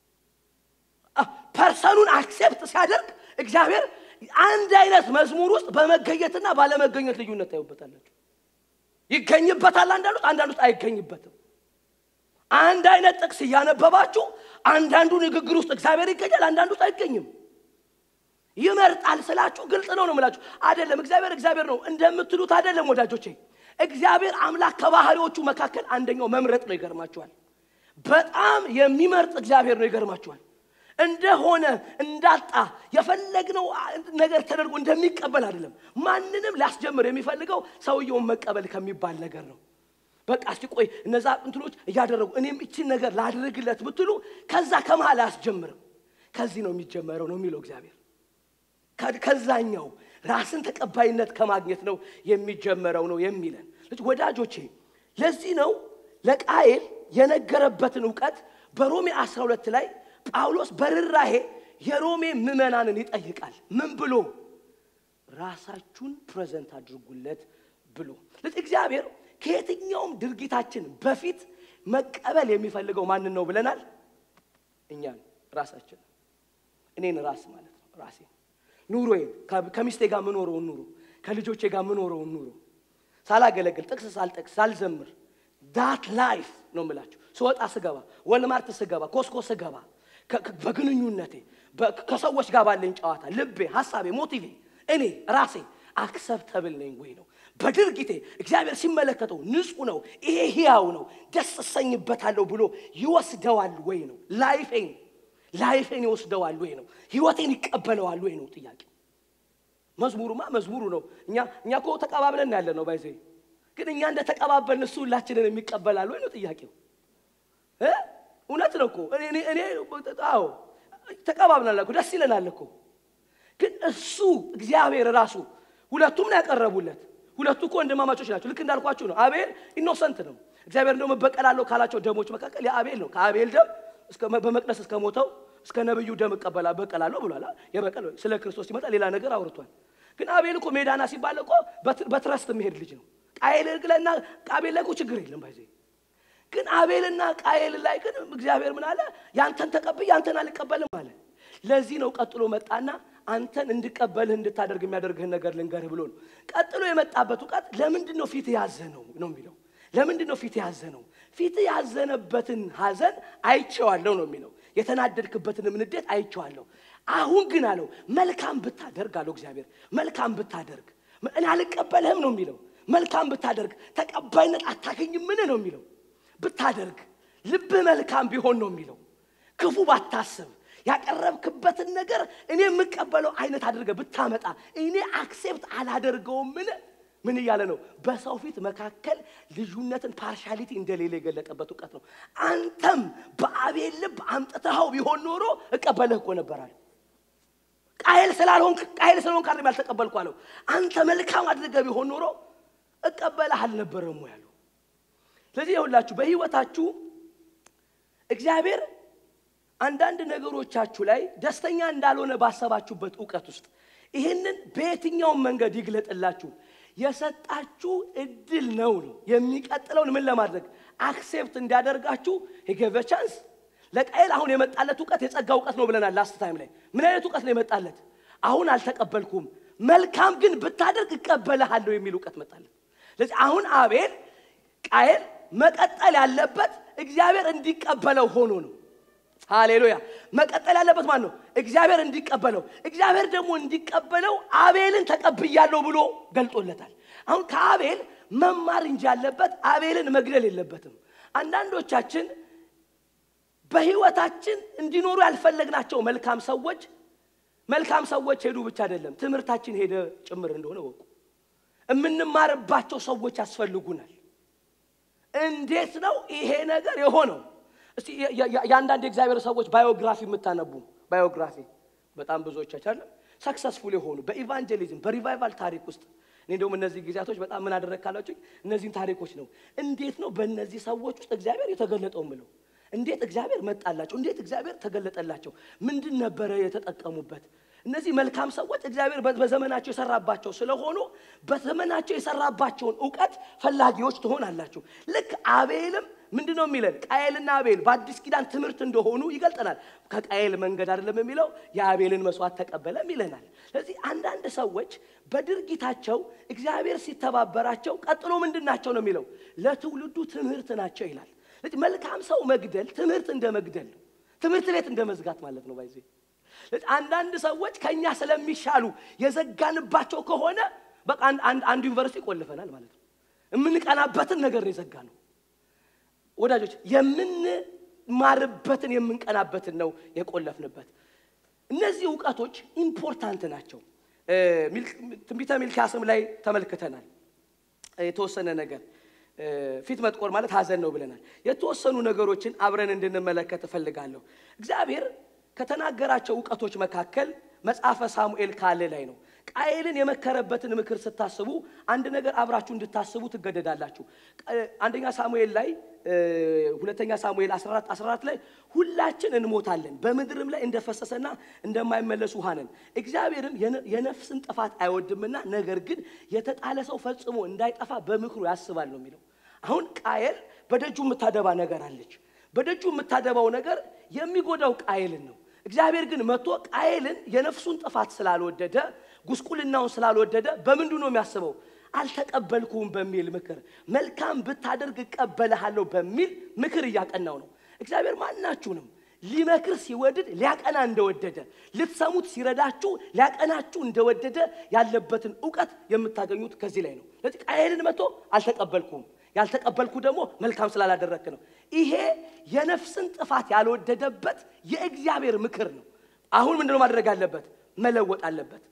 ፐርሰኑን አክሴፕት ሲያደርግ እግዚአብሔር አንድ አይነት መዝሙር ውስጥ በመገኘትና ባለመገኘት ልዩነት ታዩበታላችሁ። ይገኝበታል አንዳንዱት፣ አንዳንዱት አይገኝበትም። አንድ አይነት ጥቅስ እያነበባችሁ አንዳንዱ ንግግር ውስጥ እግዚአብሔር ይገኛል፣ አንዳንዱት አይገኝም። ይመርጣል ስላችሁ ግልጽ ነው ነው የምላችሁ። አይደለም እግዚአብሔር እግዚአብሔር ነው እንደምትሉት አይደለም ወዳጆቼ። እግዚአብሔር አምላክ ከባህሪዎቹ መካከል አንደኛው መምረጥ ነው። ይገርማችኋል። በጣም የሚመርጥ እግዚአብሔር ነው። ይገርማችኋል። እንደሆነ እንዳጣ የፈለግነው ነገር ተደርጎ እንደሚቀበል አይደለም። ማንንም ሊያስጀምር የሚፈልገው ሰውየውን መቀበል ከሚባል ነገር ነው። በቃ እስቲ ቆይ እነዛ እንትኖች እያደረጉ እኔም እችን ነገር ላድርግለት ብትሉ ከዛ ከመሃል አያስጀምርም። ከዚህ ነው የሚጀመረው ነው የሚለው እግዚአብሔር። ከ- ከዛኛው ራስን ተቀባይነት ከማግኘት ነው የሚጀመረው ነው የሚለን ልጅ ወዳጆቼ። ለዚህ ነው ለቃየል የነገረበትን እውቀት በሮሜ 12 ላይ ጳውሎስ በርራሄ የሮሜ ምዕመናንን ይጠይቃል። ምን ብሎ ራሳችሁን ፕሬዘንት አድርጉለት ብሎ ስለዚህ እግዚአብሔር ከየትኛውም ድርጊታችን በፊት መቀበል የሚፈልገው ማንን ነው ብለናል? እኛን ራሳችን እኔን ራስ ማለት ነው ራሴ ኑሮዬን ከ- ከሚስቴ ጋር ምኖረውን ኑሮ ከልጆቼ ጋር ምኖረውን ኑሮ ሳላገለግል ጥቅስ ሳልጠቅስ ሳልዘምር ዳት ላይፍ ነው የምላችሁ። ስወጣ ስገባ፣ ወልማርት ስገባ፣ ኮስኮ ስገባ፣ ከ- ከ- በግንኙነቴ በ- ከሰዎች ጋር ባለኝ ጨዋታ ልቤ፣ ሀሳቤ፣ ሞቲቬ እኔ ራሴ አክሰፕተብል ነኝ ወይ ነው በድርጊቴ እግዚአብሔር ሲመለከተው ንጹህ ነው፣ ይሄ ሕያው ነው፣ ደስ እሰኝበታለሁ ብሎ ይወስደዋል ወይ ነው ላይፌን ላይፌን ይወስደዋል ወይ ነው ህይወቴን ይቀበለዋል ወይ ነው ጥያቄ መዝሙሩማ መዝሙሩ ነው። እኛ እኛ እኮ ተቀባብለን ያለ ነው ባይዘ ግን እኛ እንደ ተቀባበልን እሱ ሁላችንን የሚቀበላል ወይ ነው ጥያቄው እ እውነት ነው እኮ እኔ እኔ እኔ አዎ ተቀባብናል እኮ ደስ ይለናል እኮ ግን እሱ እግዚአብሔር ራሱ ሁለቱም ነው ያቀረቡለት። ሁለቱ እኮ ወንድማማቾች ናቸው። ልክ እንዳልኳችሁ ነው። አቤል ኢኖሰንት ነው። እግዚአብሔር እንደውም እበቀላለሁ ካላቸው ደሞች መካከል የአቤል ነው። ከአቤል ደም እስከ በመቅደስ እስከ ሞተው እስከ ነብዩ ደም እቀበላ በቀላለሁ ብሏል። የበቀል ስለ ክርስቶስ ሲመጣ ሌላ ነገር አውርቷል። ግን አቤል እኮ ሜዳና ሲባል እኮ በትረስት የሚሄድ ልጅ ነው። ቃየል ግለና አቤል ላይ እኮ ችግር የለም ባይዜ ግን አቤልና ቃየል ላይ ግን እግዚአብሔር ምን አለ? ያንተን ተቀብዬ ያንተን አልቀበልም አለ። ለዚህ ነው ቀጥሎ መጣና አንተን እንድቀበልህ እንድታደርግ የሚያደርግህን ነገር ልንገርህ ብሎ ነው። ቀጥሎ የመጣበት እውቀት ለምንድን ነው ፊት ያዘነው ነው የሚለው። ለምንድን ነው ፊት ያዘነው? ፊት ያዘነበትን ሐዘን አይቼዋለሁ ነው የሚለው። የተናደድክበትንም ንዴት አይቼዋለሁ። አሁን ግን አለው መልካም ብታደርግ አለው እግዚአብሔር መልካም ብታደርግ እኔ አልቀበልህም ነው የሚለው። መልካም ብታደርግ ተቀባይነት አታገኝም ምን ነው የሚለው ብታደርግ ልብህ መልካም ቢሆን ነው የሚለው። ክፉ ባታስብ ያቀረብክበትን ነገር እኔ የምቀበለው አይነት አድርገህ ብታመጣ እኔ አክሴፕት አላደርገውም። ምን ምን እያለ ነው? በሰው ፊት መካከል ልዩነትን ፓርሻሊቲ እንደሌለ የገለጠበት እውቀት ነው። አንተም በአቤል ልብ አምጥተኸው ቢሆን ኖሮ እቀበልህ እኮ ነበራል። ቃየል ስላልሆንክ ቃየል ስለሆንክ አይደለም ያልተቀበልኩ አለው። አንተ መልካም አድርገህ ቢሆን ኖሮ እቀበልህ አልነበረም ያለው። ስለዚህ ይኸውላችሁ በህይወታችሁ እግዚአብሔር አንዳንድ ነገሮቻችሁ ላይ ደስተኛ እንዳልሆነ ባሰባችሁበት እውቀት ውስጥ ይህንን በየትኛውም መንገድ ይግለጥላችሁ የሰጣችሁ እድል ነው ነው የሚቀጥለውን ምን ለማድረግ አክሴፕት እንዲያደርጋችሁ የገቨ ቻንስ ለቃየል አሁን የመጣለት እውቀት የጸጋ እውቀት ነው ብለናል ላስት ታይም ላይ ምን አይነት እውቀት ነው የመጣለት አሁን አልተቀበልኩም መልካም ግን ብታደርግ እቀበልሃለሁ የሚል እውቀት መጣለት ስለዚህ አሁን አቤል ቃየል መቀጠል ያለበት እግዚአብሔር እንዲቀበለው ሆኖ ነው ሃሌሉያ መቀጠል ያለበት ማን ነው እግዚአብሔር እንዲቀበለው እግዚአብሔር ደግሞ እንዲቀበለው አቤልን ተቀብያለሁ ብሎ ገልጦለታል አሁን ከአቤል መማር እንጂ ያለበት አቤልን መግደል የለበትም አንዳንዶቻችን በህይወታችን እንዲኖሩ ያልፈለግናቸው መልካም ሰዎች መልካም ሰዎች ሄዱ ብቻ አይደለም ትምህርታችን ሄደ ጭምር እንደሆነ ወቁ የምንማርባቸው ሰዎች ያስፈልጉናል እንዴት ነው ይሄ ነገር የሆነው እስቲ የአንዳንድ የእግዚአብሔር ሰዎች ባዮግራፊ የምታነቡ ባዮግራፊ በጣም ብዙዎቻችን አለ ሰክሰስፉል የሆኑ በኢቫንጀሊዝም በሪቫይቫል ታሪክ ውስጥ እኔ እንደውም እነዚህ ጊዜያቶች በጣም ምን አደረግ ካላችሁ እነዚህን ታሪኮች ነው እንዴት ነው በእነዚህ ሰዎች ውስጥ እግዚአብሔር የተገለጠው ምለው እንዴት እግዚአብሔር መጣላቸው እንዴት እግዚአብሔር ተገለጠላቸው ምንድን ነበረ የተጠቀሙበት እነዚህ መልካም ሰዎች እግዚአብሔር በዘመናቸው የሰራባቸው ስለሆኑ በዘመናቸው የሰራባቸውን እውቀት ፈላጊዎች ትሆናላችሁ ልክ አቤልም ምንድን ነው የሚለን ቃየልና አቤል በአዲስ ኪዳን ትምህርት እንደሆኑ ይገልጠናል ከቃየል መንገድ አይደለም የሚለው የአቤልን መስዋዕት ተቀበለም ይለናል ስለዚህ አንዳንድ ሰዎች በድርጊታቸው እግዚአብሔር ሲተባበራቸው ቀጥሎ ምንድን ናቸው ነው የሚለው ለትውልዱ ትምህርት ናቸው ይላል ስለዚህ መልካም ሰው መግደል ትምህርት እንደ መግደል ነው ትምህርት ቤት እንደ መዝጋት ማለት ነው ባይዜ አንዳንድ ሰዎች ከኛ ስለሚሻሉ የዘጋንባቸው ከሆነ በቃ አንድ ዩኒቨርሲቲ ቆልፈናል ማለት ነው የምንቀናበትን ነገር ነው የዘጋ ነው ወዳጆች የምንማርበትን የምንቀናበትን ነው የቆለፍንበት እነዚህ እውቀቶች ኢምፖርታንት ናቸው ትንቢተ ሚልኪያስም ላይ ተመልክተናል የተወሰነ ነገር ፊት መጥቆር ማለት ሀዘን ነው ብለናል የተወሰኑ ነገሮችን አብረን እንድንመለከት እፈልጋለሁ እግዚአብሔር ከተናገራቸው እውቀቶች መካከል መጽሐፈ ሳሙኤል ካለ ላይ ነው ቃየልን የመከረበትን ምክር ስታስቡ አንድ ነገር አብራችሁ እንድታስቡ ትገደዳላችሁ አንደኛ ሳሙኤል ላይ ሁለተኛ ሳሙኤል 14 14 ላይ ሁላችን እንሞታለን በምድርም ላይ እንደፈሰሰና እንደማይመለስ ውሃ ነን እግዚአብሔርም የነፍስን ጥፋት አይወድምና ነገር ግን የተጣለ ሰው ፈጽሞ እንዳይጠፋ በምክሩ ያስባል ነው የሚለው አሁን ቃየል በደጁ የምታደባ ነገር አለች በደጁ የምታደባው ነገር የሚጎዳው ቃየልን ነው እግዚአብሔር ግን መጥቶ ቃየልን የነፍሱን ጥፋት ስላልወደደ ጉስቁልናውን ስላልወደደ በምንዱ ነው የሚያስበው አልተቀበልኩም በሚል ምክር መልካም ብታደርግ እቀበልሃለሁ በሚል ምክር እያቀናው ነው እግዚአብሔር ማናችሁንም ሊመክር ሲወድድ ሊያቀና እንደወደደ ልትሰሙት ሲረዳችሁ ሊያቀናችሁ እንደወደደ ያለበትን እውቀት የምታገኙት ከዚህ ላይ ነው ስለዚህ ቃየልን መጥቶ አልተቀበልኩም ያልተቀበልኩ ደግሞ መልካም ስላላደረክ ነው ይሄ የነፍስን ጥፋት ያልወደደበት የእግዚአብሔር ምክር ነው አሁን ምንድነው ማድረግ አለበት መለወጥ አለበት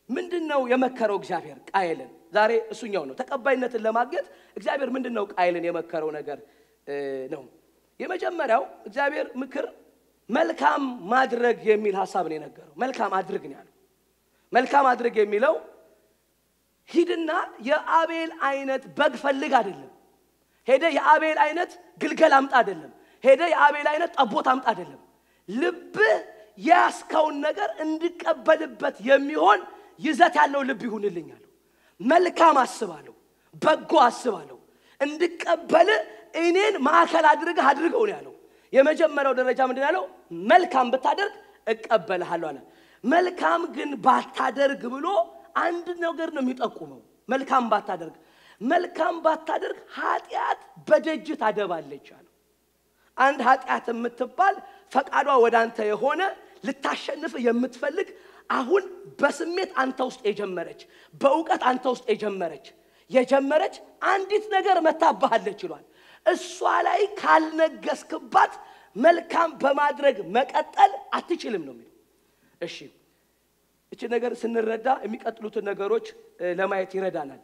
ምንድን ነው የመከረው እግዚአብሔር ቃየልን? ዛሬ እሱኛው ነው ተቀባይነትን ለማግኘት እግዚአብሔር ምንድን ነው ቃየልን የመከረው ነገር እ ነው። የመጀመሪያው እግዚአብሔር ምክር መልካም ማድረግ የሚል ሀሳብ ነው የነገረው። መልካም አድርግ ነው ያለው። መልካም አድርግ የሚለው ሂድና የአቤል አይነት በግ ፈልግ አይደለም። ሄደ የአቤል አይነት ግልገል አምጣ አይደለም። ሄደ የአቤል አይነት ጠቦት አምጣ አይደለም። ልብህ የያዝከውን ነገር እንድቀበልበት የሚሆን ይዘት ያለው ልብ ይሁንልኝ አለው። መልካም አስባለሁ፣ በጎ አስባለሁ፣ እንድቀበል እኔን ማዕከል አድርገህ አድርገው ነው ያለው። የመጀመሪያው ደረጃ ምንድን ያለው? መልካም ብታደርግ እቀበልሃለሁ አለ። መልካም ግን ባታደርግ ብሎ አንድ ነገር ነው የሚጠቁመው። መልካም ባታደርግ መልካም ባታደርግ ኃጢአት በደጅ ታደባለች አለው። አንድ ኃጢአት የምትባል ፈቃዷ ወደ አንተ የሆነ ልታሸንፍ የምትፈልግ አሁን በስሜት አንተ ውስጥ የጀመረች በእውቀት አንተ ውስጥ የጀመረች የጀመረች አንዲት ነገር መታባሃለች ይሏል። እሷ ላይ ካልነገስክባት መልካም በማድረግ መቀጠል አትችልም ነው የሚለው። እሺ እቺ ነገር ስንረዳ የሚቀጥሉትን ነገሮች እ፣ ለማየት ይረዳናል።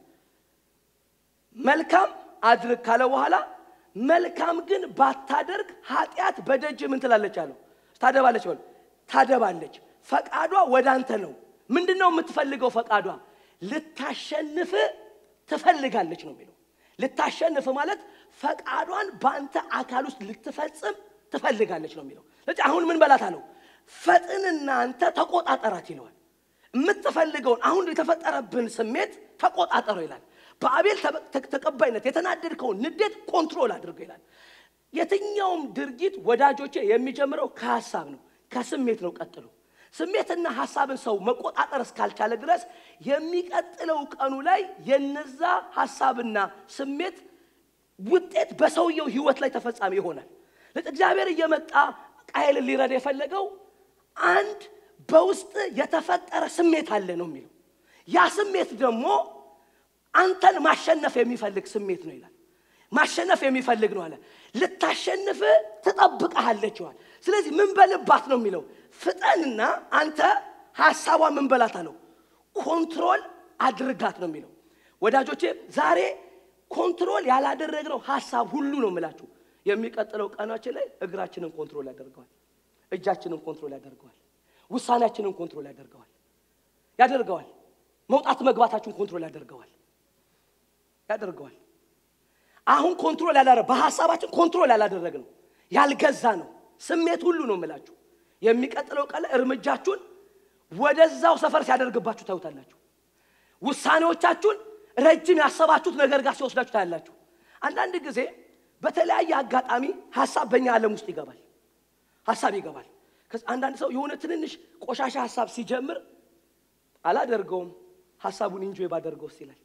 መልካም አድርግ ካለ በኋላ መልካም ግን ባታደርግ ኃጢአት በደጅ ምን ትላለች አለው ታደባለች በሉ ታደባለች ፈቃዷ ወደ አንተ ነው ምንድን ነው የምትፈልገው ፈቃዷ ልታሸንፍ ትፈልጋለች ነው የሚለው ልታሸንፍ ማለት ፈቃዷን በአንተ አካል ውስጥ ልትፈጽም ትፈልጋለች ነው የሚለው ስለዚህ አሁን ምን በላት አለው ፈጥንና አንተ ተቆጣጠራት ይለዋል የምትፈልገውን አሁን የተፈጠረብን ስሜት ተቆጣጠረው ይላል በአቤል ተበ- ተ- ተቀባይነት የተናደድከውን ንዴት ኮንትሮል አድርገው ይላል የትኛውም ድርጊት ወዳጆቼ የሚጀምረው ከሀሳብ ነው ከስሜት ነው ቀጥሎ ስሜትና ሀሳብን ሰው መቆጣጠር እስካልቻለ ድረስ የሚቀጥለው ቀኑ ላይ የነዛ ሀሳብና ስሜት ውጤት በሰውየው ህይወት ላይ ተፈጻሚ ይሆናል ስለዚህ እግዚአብሔር እየመጣ ቃየልን ሊረዳ የፈለገው አንድ በውስጥ የተፈጠረ ስሜት አለ ነው የሚለው ያ ስሜት ደግሞ አንተን ማሸነፍ የሚፈልግ ስሜት ነው ይላል ማሸነፍ የሚፈልግ ነው አለ ልታሸንፍ ትጠብቀሃለች ይዋል ስለዚህ ምን በልባት ነው የሚለው ፍጠንና አንተ ሀሳቧ ምን በላት አለው ኮንትሮል አድርጋት ነው የሚለው ወዳጆቼ ዛሬ ኮንትሮል ያላደረግነው ሀሳብ ሁሉ ነው የምላችሁ የሚቀጥለው ቀናችን ላይ እግራችንን ኮንትሮል ያደርገዋል እጃችንን ኮንትሮል ያደርገዋል ውሳኔያችንን ኮንትሮል ያደርገዋል ያደርገዋል መውጣት መግባታችሁን ኮንትሮል ያደርገዋል ያደርገዋል አሁን ኮንትሮል ያላረ በሀሳባችን ኮንትሮል ያላደረግ ነው ያልገዛ ነው ስሜት ሁሉ ነው የምላችሁ የሚቀጥለው ቀን ላይ እርምጃችሁን ወደዛው ሰፈር ሲያደርግባችሁ ታዩታላችሁ ውሳኔዎቻችሁን ረጅም ያሰባችሁት ነገር ጋር ሲወስዳችሁ ታያላችሁ አንዳንድ ጊዜ በተለያየ አጋጣሚ ሀሳብ በእኛ ዓለም ውስጥ ይገባል ሀሳብ ይገባል ከዚ አንዳንድ ሰው የሆነ ትንንሽ ቆሻሻ ሀሳብ ሲጀምር አላደርገውም ሀሳቡን ኢንጆይ ባደርገው ይላል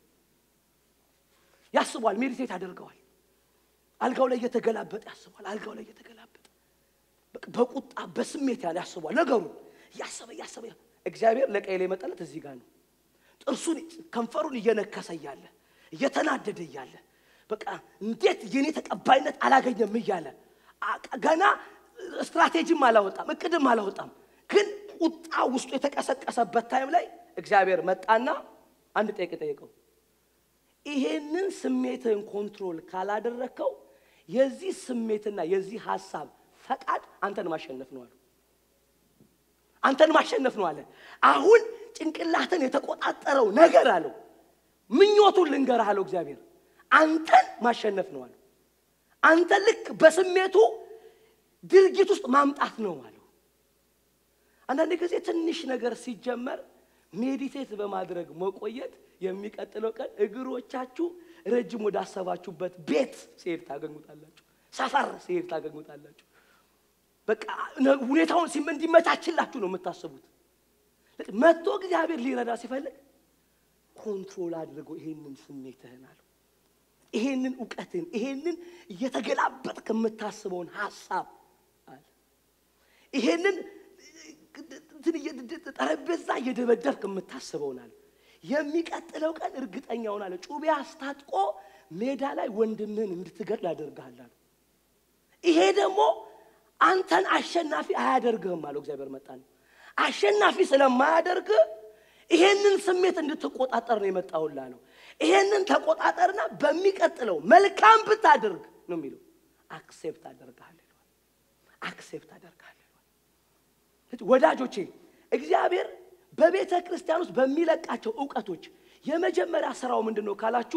ያስቧል ሜዲቴት ያደርገዋል አልጋው ላይ እየተገላበጠ ያስቧል አልጋው ላይ እየተገላበጠ በቃ በቁጣ በስሜት ያለ ያስቧል ነገሩን እያሰበ እያሰበ እግዚአብሔር ለቀይል የመጠለት እዚህ ጋር ነው ጥርሱን ከንፈሩን እየነከሰ እያለ እየተናደደ እያለ በቃ እንዴት የኔ ተቀባይነት አላገኘም እያለ አ- ገና ስትራቴጂም አላወጣም እቅድም አላወጣም ግን ቁጣ ውስጡ የተቀሰቀሰበት ታይም ላይ እግዚአብሔር መጣና አንድ ጠይቅ ጠየቀው ይሄንን ስሜትህን ኮንትሮል ካላደረግከው የዚህ ስሜትና የዚህ ሀሳብ ፈቃድ አንተን ማሸነፍ ነው አሉ አንተን ማሸነፍ ነው አለ አሁን ጭንቅላትን የተቆጣጠረው ነገር አለው ምኞቱን ልንገርህ አለው እግዚአብሔር አንተን ማሸነፍ ነው አለው አንተ ልክ በስሜቱ ድርጊት ውስጥ ማምጣት ነው አለው አንዳንድ ጊዜ ትንሽ ነገር ሲጀመር ሜዲቴት በማድረግ መቆየት የሚቀጥለው ቀን እግሮቻችሁ ረጅም ወዳሰባችሁበት ቤት ሲሄድ ታገኙታላችሁ ሰፈር ሲሄድ ታገኙታላችሁ በቃ ነ- ሁኔታውን ሲም- እንዲመቻችላችሁ ነው የምታስቡት መጥቶ እግዚአብሔር ሊረዳ ሲፈልግ ኮንትሮል አድርጎ ይሄንን ስሜትህን አለው ይሄንን እውቀትን ይሄንን እየተገላበጥክ የምታስበውን ሀሳብ አለ ይሄንን እንትን እየ- ጠረጴዛ እየደበደብክ የምታስበውን አለ የሚቀጥለው ቀን እርግጠኛውን አለ ጩቤ አስታጥቆ ሜዳ ላይ ወንድምህን እንድትገድል ያደርግሃል አለ ይሄ ደግሞ አንተን አሸናፊ አያደርግህም አለው እግዚአብሔር መጣ ነው አሸናፊ ስለማያደርግ ይሄንን ስሜት እንድትቆጣጠር ነው የመጣውላ ነው። ይሄንን ተቆጣጠርና በሚቀጥለው መልካም ብታደርግ ነው የሚለው አክሴፕት አደርግሃለሁ ይለዋል። አክሴፕት አደርግሃለሁ ይለዋል። ወዳጆቼ እግዚአብሔር በቤተ ክርስቲያን ውስጥ በሚለቃቸው እውቀቶች የመጀመሪያ ስራው ምንድን ነው ካላችሁ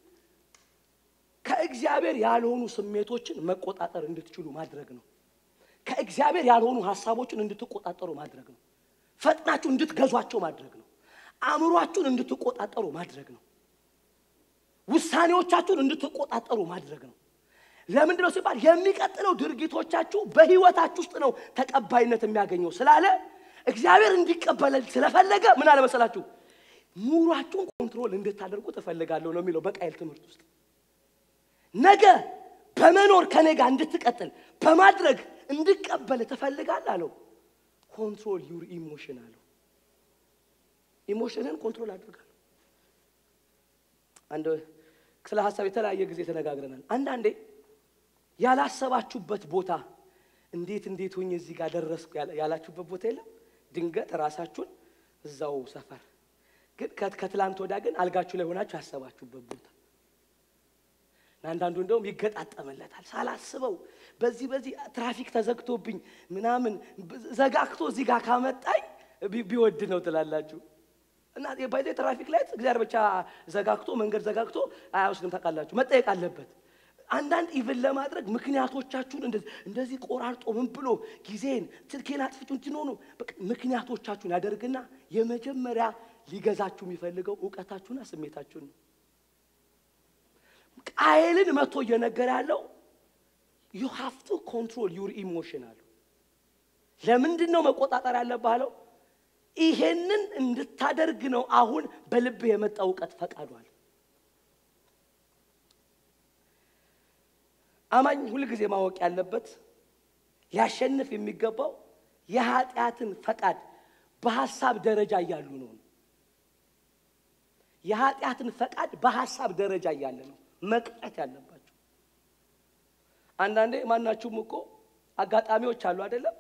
ከእግዚአብሔር ያልሆኑ ስሜቶችን መቆጣጠር እንድትችሉ ማድረግ ነው። ከእግዚአብሔር ያልሆኑ ሀሳቦችን እንድትቆጣጠሩ ማድረግ ነው። ፈጥናችሁ እንድትገዟቸው ማድረግ ነው። አእምሯችሁን እንድትቆጣጠሩ ማድረግ ነው። ውሳኔዎቻችሁን እንድትቆጣጠሩ ማድረግ ነው። ለምንድን ነው ሲባል የሚቀጥለው ድርጊቶቻችሁ በህይወታችሁ ውስጥ ነው ተቀባይነት የሚያገኘው ስላለ እግዚአብሔር እንዲቀበለ ስለፈለገ ምን አለ መሰላችሁ ኑሯችሁን ኮንትሮል እንድታደርጉ ትፈልጋለሁ ነው የሚለው በቃየል ትምህርት ውስጥ ነገ በመኖር ከኔ ጋር እንድትቀጥል በማድረግ እንድቀበል ትፈልጋል አለው ኮንትሮል ዩር ኢሞሽን አለው ኢሞሽንን ኮንትሮል አድርጋለሁ አንድ ስለ ሀሳብ የተለያየ ጊዜ ተነጋግረናል አንዳንዴ ያላሰባችሁበት ቦታ እንዴት እንዴት ሆኜ እዚህ ጋር ደረስኩ ያላ- ያላችሁበት ቦታ የለም ድንገት ራሳችሁን እዛው ሰፈር ግን ከት- ከትላንት ወዳ ግን አልጋችሁ ላይ ሆናችሁ ያሰባችሁበት ቦታ እና አንዳንዱ እንደውም ይገጣጠምለታል ሳላስበው በዚህ በዚህ ትራፊክ ተዘግቶብኝ ምናምን ብ- ዘጋግቶ እዚህ ጋር ካመጣኝ ቢ- ቢወድ ነው ትላላችሁ እና ባይዘ ትራፊክ ላይ እግዚአብሔር ብቻ ዘጋግቶ መንገድ ዘጋግቶ አያወስድም ታውቃላችሁ መጠየቅ አለበት አንዳንድ ኢቭን ለማድረግ ምክንያቶቻችሁን እንደዚህ እንደዚህ ቆራርጦ ምን ብሎ ጊዜን ስልኬን አጥፍቼ እንትን ሆኖ በቃ ምክንያቶቻችሁን ያደርግና የመጀመሪያ ሊገዛችሁ የሚፈልገው እውቀታችሁና ስሜታችሁን ነው ቃየልን መቶ እየነገረ ያለው ዩ ሃቭ ቱ ኮንትሮል ዩር ኢሞሽን አለው ለምንድን ነው መቆጣጠር ያለብህ አለው ይሄንን እንድታደርግ ነው አሁን በልብህ የመጣ እውቀት ፈቃዷል አማኝ ሁልጊዜ ማወቅ ያለበት ሊያሸንፍ የሚገባው የኃጢአትን ፈቃድ በሐሳብ ደረጃ እያሉ ነው የኃጢአትን ፈቃድ በሐሳብ ደረጃ እያለ ነው መቅጨት ያለባቸው አንዳንዴ ማናችሁም እኮ አጋጣሚዎች አሉ አይደለም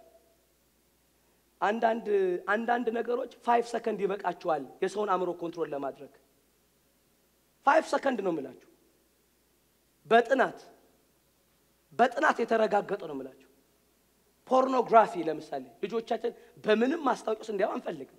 አንዳንድ አንዳንድ ነገሮች ፋይቭ ሰከንድ ይበቃችኋል የሰውን አእምሮ ኮንትሮል ለማድረግ ፋይቭ ሰከንድ ነው የምላችሁ በጥናት በጥናት የተረጋገጠ ነው የምላችሁ ፖርኖግራፊ ለምሳሌ ልጆቻችን በምንም ማስታወቂያ ውስጥ እንዲያው አንፈልግም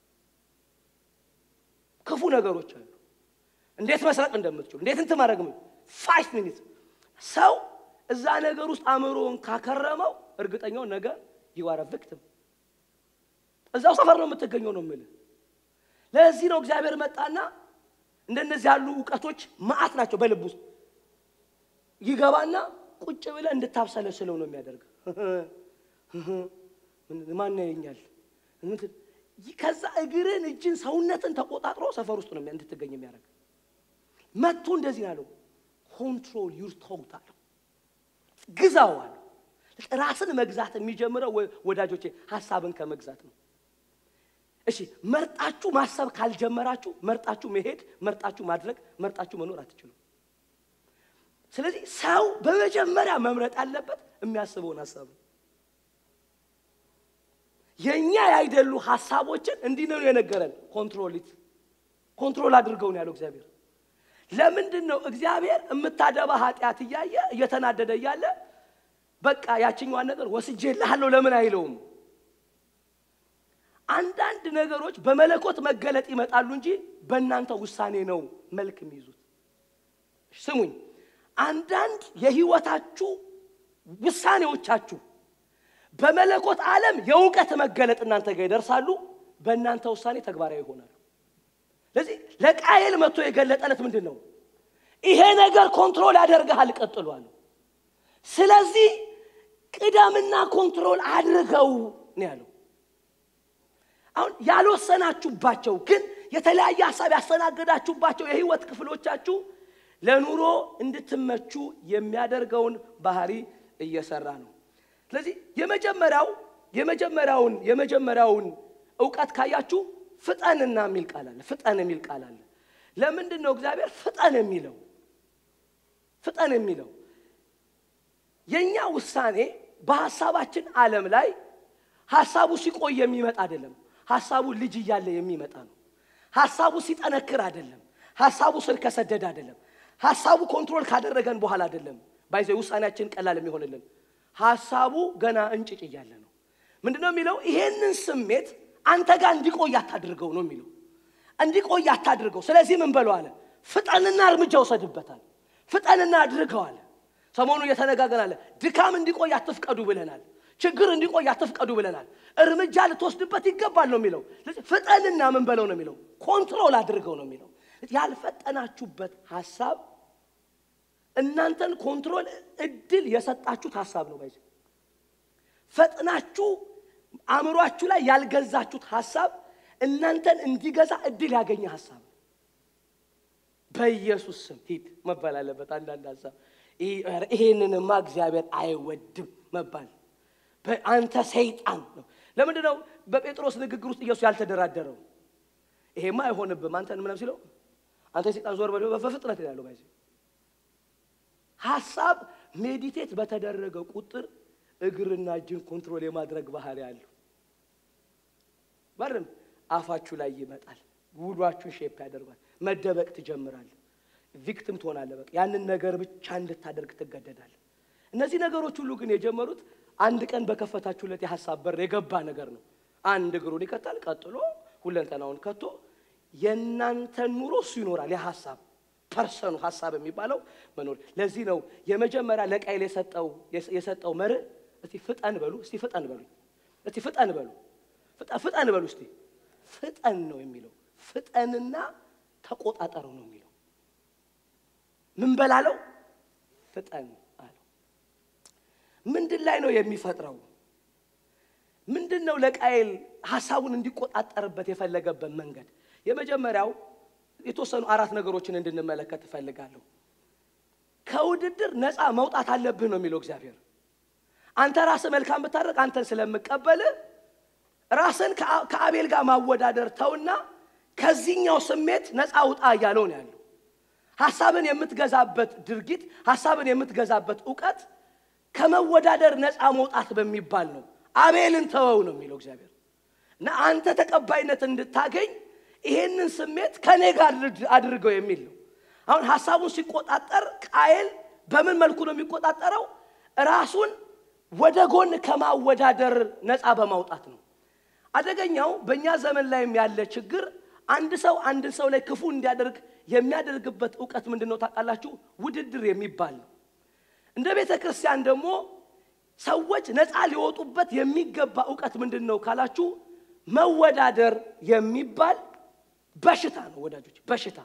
ክፉ ነገሮች አሉ እንዴት መስረቅ እንደምትችሉ እንዴት እንትን ማድረግ ፋይቭ ሚኒት ሰው እዛ ነገር ውስጥ አእምሮውን ካከረመው እርግጠኛው ነገ ይዋረ ቪክትም እዛው ሰፈር ነው የምትገኘው ነው የምልህ ለዚህ ነው እግዚአብሔር መጣና እንደነዚህ ያሉ እውቀቶች ማአት ናቸው በልብ ውስጥ ይገባና ቁጭ ብለህ እንድታብሰለስለው ነው የሚያደርግ ማን ያየኛል እንትን ከዛ እግርን እጅን ሰውነትን ተቆጣጥሮ ሰፈር ውስጥ ነው የሚያ- እንድትገኝ የሚያደርግ መጥቶ እንደዚህ ነው ያለው ኮንትሮል ዩር ቶት አለው ግዛው አለው ራስን መግዛት የሚጀምረው ወ- ወዳጆቼ ሀሳብን ከመግዛት ነው እሺ መርጣችሁ ማሰብ ካልጀመራችሁ መርጣችሁ መሄድ መርጣችሁ ማድረግ መርጣችሁ መኖር አትችሉም ስለዚህ ሰው በመጀመሪያ መምረጥ ያለበት የሚያስበውን ሀሳብ ነው የእኛ ያይደሉ ሀሳቦችን እንዲህ ነው የነገረን ኮንትሮሊት ኮንትሮል አድርገው ነው ያለው እግዚአብሔር ለምንድን ነው እግዚአብሔር የምታደባ ኃጢአት እያየ እየተናደደ እያለ በቃ ያችኛዋን ነገር ወስጄ ልሃለሁ ለምን አይለውም አንዳንድ ነገሮች በመለኮት መገለጥ ይመጣሉ እንጂ በእናንተ ውሳኔ ነው መልክ የሚይዙት ስሙኝ አንዳንድ የህይወታችሁ ውሳኔዎቻችሁ በመለኮት ዓለም የእውቀት መገለጥ እናንተ ጋር ይደርሳሉ በእናንተ ውሳኔ ተግባራዊ ይሆናሉ ስለዚህ ለቃየል መጥቶ የገለጠለት ምንድን ነው ይሄ ነገር ኮንትሮል ያደርግሃል ቀጥሏል ስለዚህ ቅደምና ኮንትሮል አድርገው ነው ያለው አሁን ያልወሰናችሁባቸው ግን የተለያየ ሀሳብ ያስተናገዳችሁባቸው የህይወት ክፍሎቻችሁ ለኑሮ እንድትመቹ የሚያደርገውን ባህሪ እየሰራ ነው ስለዚህ የመጀመሪያው የመጀመሪያውን የመጀመሪያውን እውቀት ካያችሁ ፍጠንና የሚል ቃል አለ ፍጠን የሚል ቃል አለ ለምንድን ነው እግዚአብሔር ፍጠን የሚለው ፍጠን የሚለው የእኛ ውሳኔ በሀሳባችን ዓለም ላይ ሀሳቡ ሲቆይ የሚመጣ አይደለም ሀሳቡ ልጅ እያለ የሚመጣ ነው ሀሳቡ ሲጠነክር አይደለም። ሀሳቡ ስር ከሰደድ አይደለም። ሀሳቡ ኮንትሮል ካደረገን በኋላ አይደለም። ባይዘ ውሳኔያችን ቀላል የሚሆንልን ሀሳቡ ገና እንጭጭ እያለ ነው። ምንድነው የሚለው? ይሄንን ስሜት አንተ ጋር እንዲቆይ አታድርገው ነው የሚለው። እንዲቆይ አታድርገው። ስለዚህ ምን በለው አለ፣ ፍጠንና እርምጃ ውሰድበታል። ፍጠንና አድርገው አለ። ሰሞኑ እየተነጋገርን አለ። ድካም እንዲቆይ አትፍቀዱ ብለናል። ችግር እንዲቆይ አትፍቀዱ ብለናል። እርምጃ ልትወስድበት ይገባል ነው የሚለው። ስለዚህ ፍጠንና ምን በለው ነው የሚለው፣ ኮንትሮል አድርገው ነው የሚለው። ያልፈጠናችሁበት ሀሳብ እናንተን ኮንትሮል እድል የሰጣችሁት ሀሳብ ነው። ባይዘ ፈጥናችሁ አእምሯችሁ ላይ ያልገዛችሁት ሀሳብ እናንተን እንዲገዛ እድል ያገኘ ሀሳብ ነው። በኢየሱስ ስም ሂድ መባል አለበት። አንዳንድ ሀሳብ ይሄንንማ እግዚአብሔር አይወድም መባል አንተ ሰይጣን ነው። ለምንድን ነው በጴጥሮስ ንግግር ውስጥ ኢየሱስ ያልተደራደረው? ይሄማ አይሆንብም አንተን ምንም ሲለው አንተ ሰይጣን ዞር በል በፍጥነት ያለው ባይዘ ሀሳብ ሜዲቴት በተደረገ ቁጥር እግርና እጅን ኮንትሮል የማድረግ ባህሪ አለው። በርም አፋችሁ ላይ ይመጣል። ውሏችሁን ሼፕ ያደርጓል። መደበቅ ትጀምራለህ። ቪክቲም ትሆናለህ። በቃ ያንን ነገር ብቻ እንድታደርግ ትገደዳለህ። እነዚህ ነገሮች ሁሉ ግን የጀመሩት አንድ ቀን በከፈታችሁለት የሀሳብ በር የገባ ነገር ነው። አንድ እግሩን ይከታል፣ ቀጥሎ ሁለንተናውን ከቶ የእናንተን ኑሮ እሱ ይኖራል። የሀሳብ ፐርሰኑ ሀሳብ የሚባለው መኖር። ለዚህ ነው የመጀመሪያ ለቃይል የሰጠው የሰጠው መርህ እስቲ ፍጠን በሉ፣ እስቲ ፍጠን በሉ፣ እስቲ ፍጠን በሉ፣ ፍጠን በሉ፣ እስቲ ፍጠን ነው የሚለው። ፍጠንና ተቆጣጠረው ነው የሚለው። ምን በላለው? ፍጠን አለው። ምንድን ላይ ነው የሚፈጥረው? ምንድን ነው ለቃይል ሀሳቡን እንዲቆጣጠርበት የፈለገበት መንገድ? የመጀመሪያው የተወሰኑ አራት ነገሮችን እንድንመለከት እፈልጋለሁ። ከውድድር ነፃ መውጣት አለብህ ነው የሚለው እግዚአብሔር። አንተ ራስህ መልካም ብታደርግ አንተን ስለምቀበል ራስን ከአቤል ጋር ማወዳደር ተውና ከዚህኛው ስሜት ነፃ ውጣ እያለው ነው ያለው። ሀሳብን የምትገዛበት ድርጊት፣ ሀሳብን የምትገዛበት እውቀት ከመወዳደር ነፃ መውጣት በሚባል ነው። አቤልን ተወው ነው የሚለው እግዚአብሔር እና አንተ ተቀባይነት እንድታገኝ ይሄንን ስሜት ከኔ ጋር አድርገው የሚል ነው። አሁን ሀሳቡን ሲቆጣጠር ቃየል በምን መልኩ ነው የሚቆጣጠረው? ራሱን ወደ ጎን ከማወዳደር ነፃ በማውጣት ነው። አደገኛው በእኛ ዘመን ላይም ያለ ችግር አንድ ሰው አንድን ሰው ላይ ክፉ እንዲያደርግ የሚያደርግበት እውቀት ምንድን ነው ታውቃላችሁ? ውድድር የሚባል ነው። እንደ ቤተ ክርስቲያን ደግሞ ሰዎች ነፃ ሊወጡበት የሚገባ እውቀት ምንድን ነው ካላችሁ መወዳደር የሚባል በሽታ ነው ወዳጆች፣ በሽታ።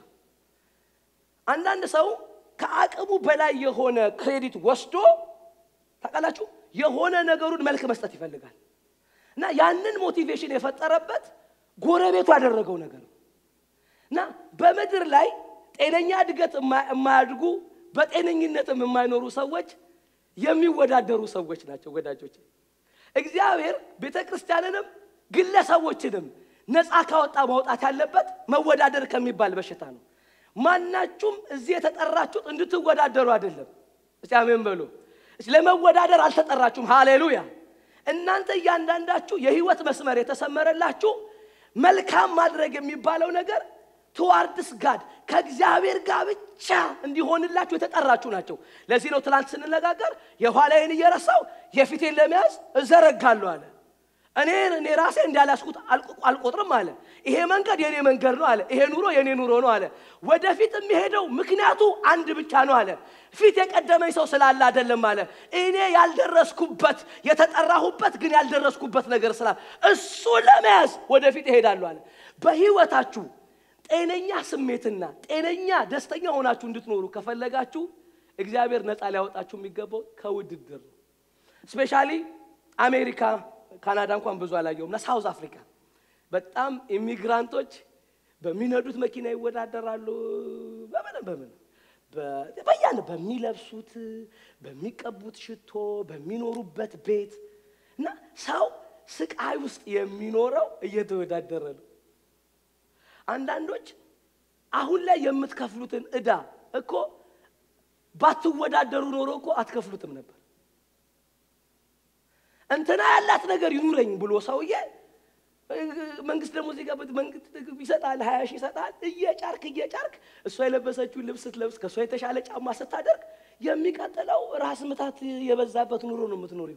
አንዳንድ ሰው ከአቅሙ በላይ የሆነ ክሬዲት ወስዶ ታውቃላችሁ የሆነ ነገሩን መልክ መስጠት ይፈልጋል እና ያንን ሞቲቬሽን የፈጠረበት ጎረቤቱ ያደረገው ነገር ነው እና በምድር ላይ ጤነኛ እድገት የማያድጉ በጤነኝነትም የማይኖሩ ሰዎች የሚወዳደሩ ሰዎች ናቸው ወዳጆች። እግዚአብሔር ቤተ ክርስቲያንንም ግለሰቦችንም ነፃ ካወጣ ማውጣት ያለበት መወዳደር ከሚባል በሽታ ነው። ማናችሁም እዚህ የተጠራችሁት እንድትወዳደሩ አይደለም። እስቲ አሜን በሉ። ለመወዳደር አልተጠራችሁም። ሃሌሉያ። እናንተ እያንዳንዳችሁ የህይወት መስመር የተሰመረላችሁ መልካም ማድረግ የሚባለው ነገር ትዋርድስ ጋድ ከእግዚአብሔር ጋር ብቻ እንዲሆንላችሁ የተጠራችሁ ናቸው። ለዚህ ነው ትላንት ስንነጋገር የኋላዬን እየረሳው የፊቴን ለመያዝ እዘረጋለሁ አለ። እኔ እኔ ራሴ እንዳላስኩት አልቆጥርም አለ። ይሄ መንገድ የኔ መንገድ ነው አለ። ይሄ ኑሮ የኔ ኑሮ ነው አለ። ወደፊት የሚሄደው ምክንያቱ አንድ ብቻ ነው አለ። ፊት የቀደመኝ ሰው ስላለ አይደለም አለ። እኔ ያልደረስኩበት የተጠራሁበት ግን ያልደረስኩበት ነገር ስላለ እሱ ለመያዝ ወደፊት እሄዳለሁ አለ። በህይወታችሁ ጤነኛ ስሜትና ጤነኛ ደስተኛ ሆናችሁ እንድትኖሩ ከፈለጋችሁ እግዚአብሔር ነፃ ሊያወጣችሁ የሚገባው ከውድድር ነው። ስፔሻሊ አሜሪካ ካናዳ እንኳን ብዙ አላየውም እና ሳውዝ አፍሪካ በጣም ኢሚግራንቶች በሚነዱት መኪና ይወዳደራሉ። በምን በምን በያን በሚለብሱት፣ በሚቀቡት ሽቶ፣ በሚኖሩበት ቤት እና ሰው ስቃይ ውስጥ የሚኖረው እየተወዳደረ ነው። አንዳንዶች አሁን ላይ የምትከፍሉትን ዕዳ እኮ ባትወዳደሩ ኖሮ እኮ አትከፍሉትም ነበር። እንትና ያላት ነገር ይኑረኝ ብሎ ሰውዬ መንግስት ደግሞ እዚህ ጋር መንግስት ይሰጣል፣ ሀያ ሺህ ይሰጣል። እየጫርክ እየጫርክ እሷ የለበሰችውን ልብስ ስትለብስ ከእሷ የተሻለ ጫማ ስታደርግ የሚቀጥለው ራስ ምታት የበዛበት ኑሮ ነው የምትኖሪው።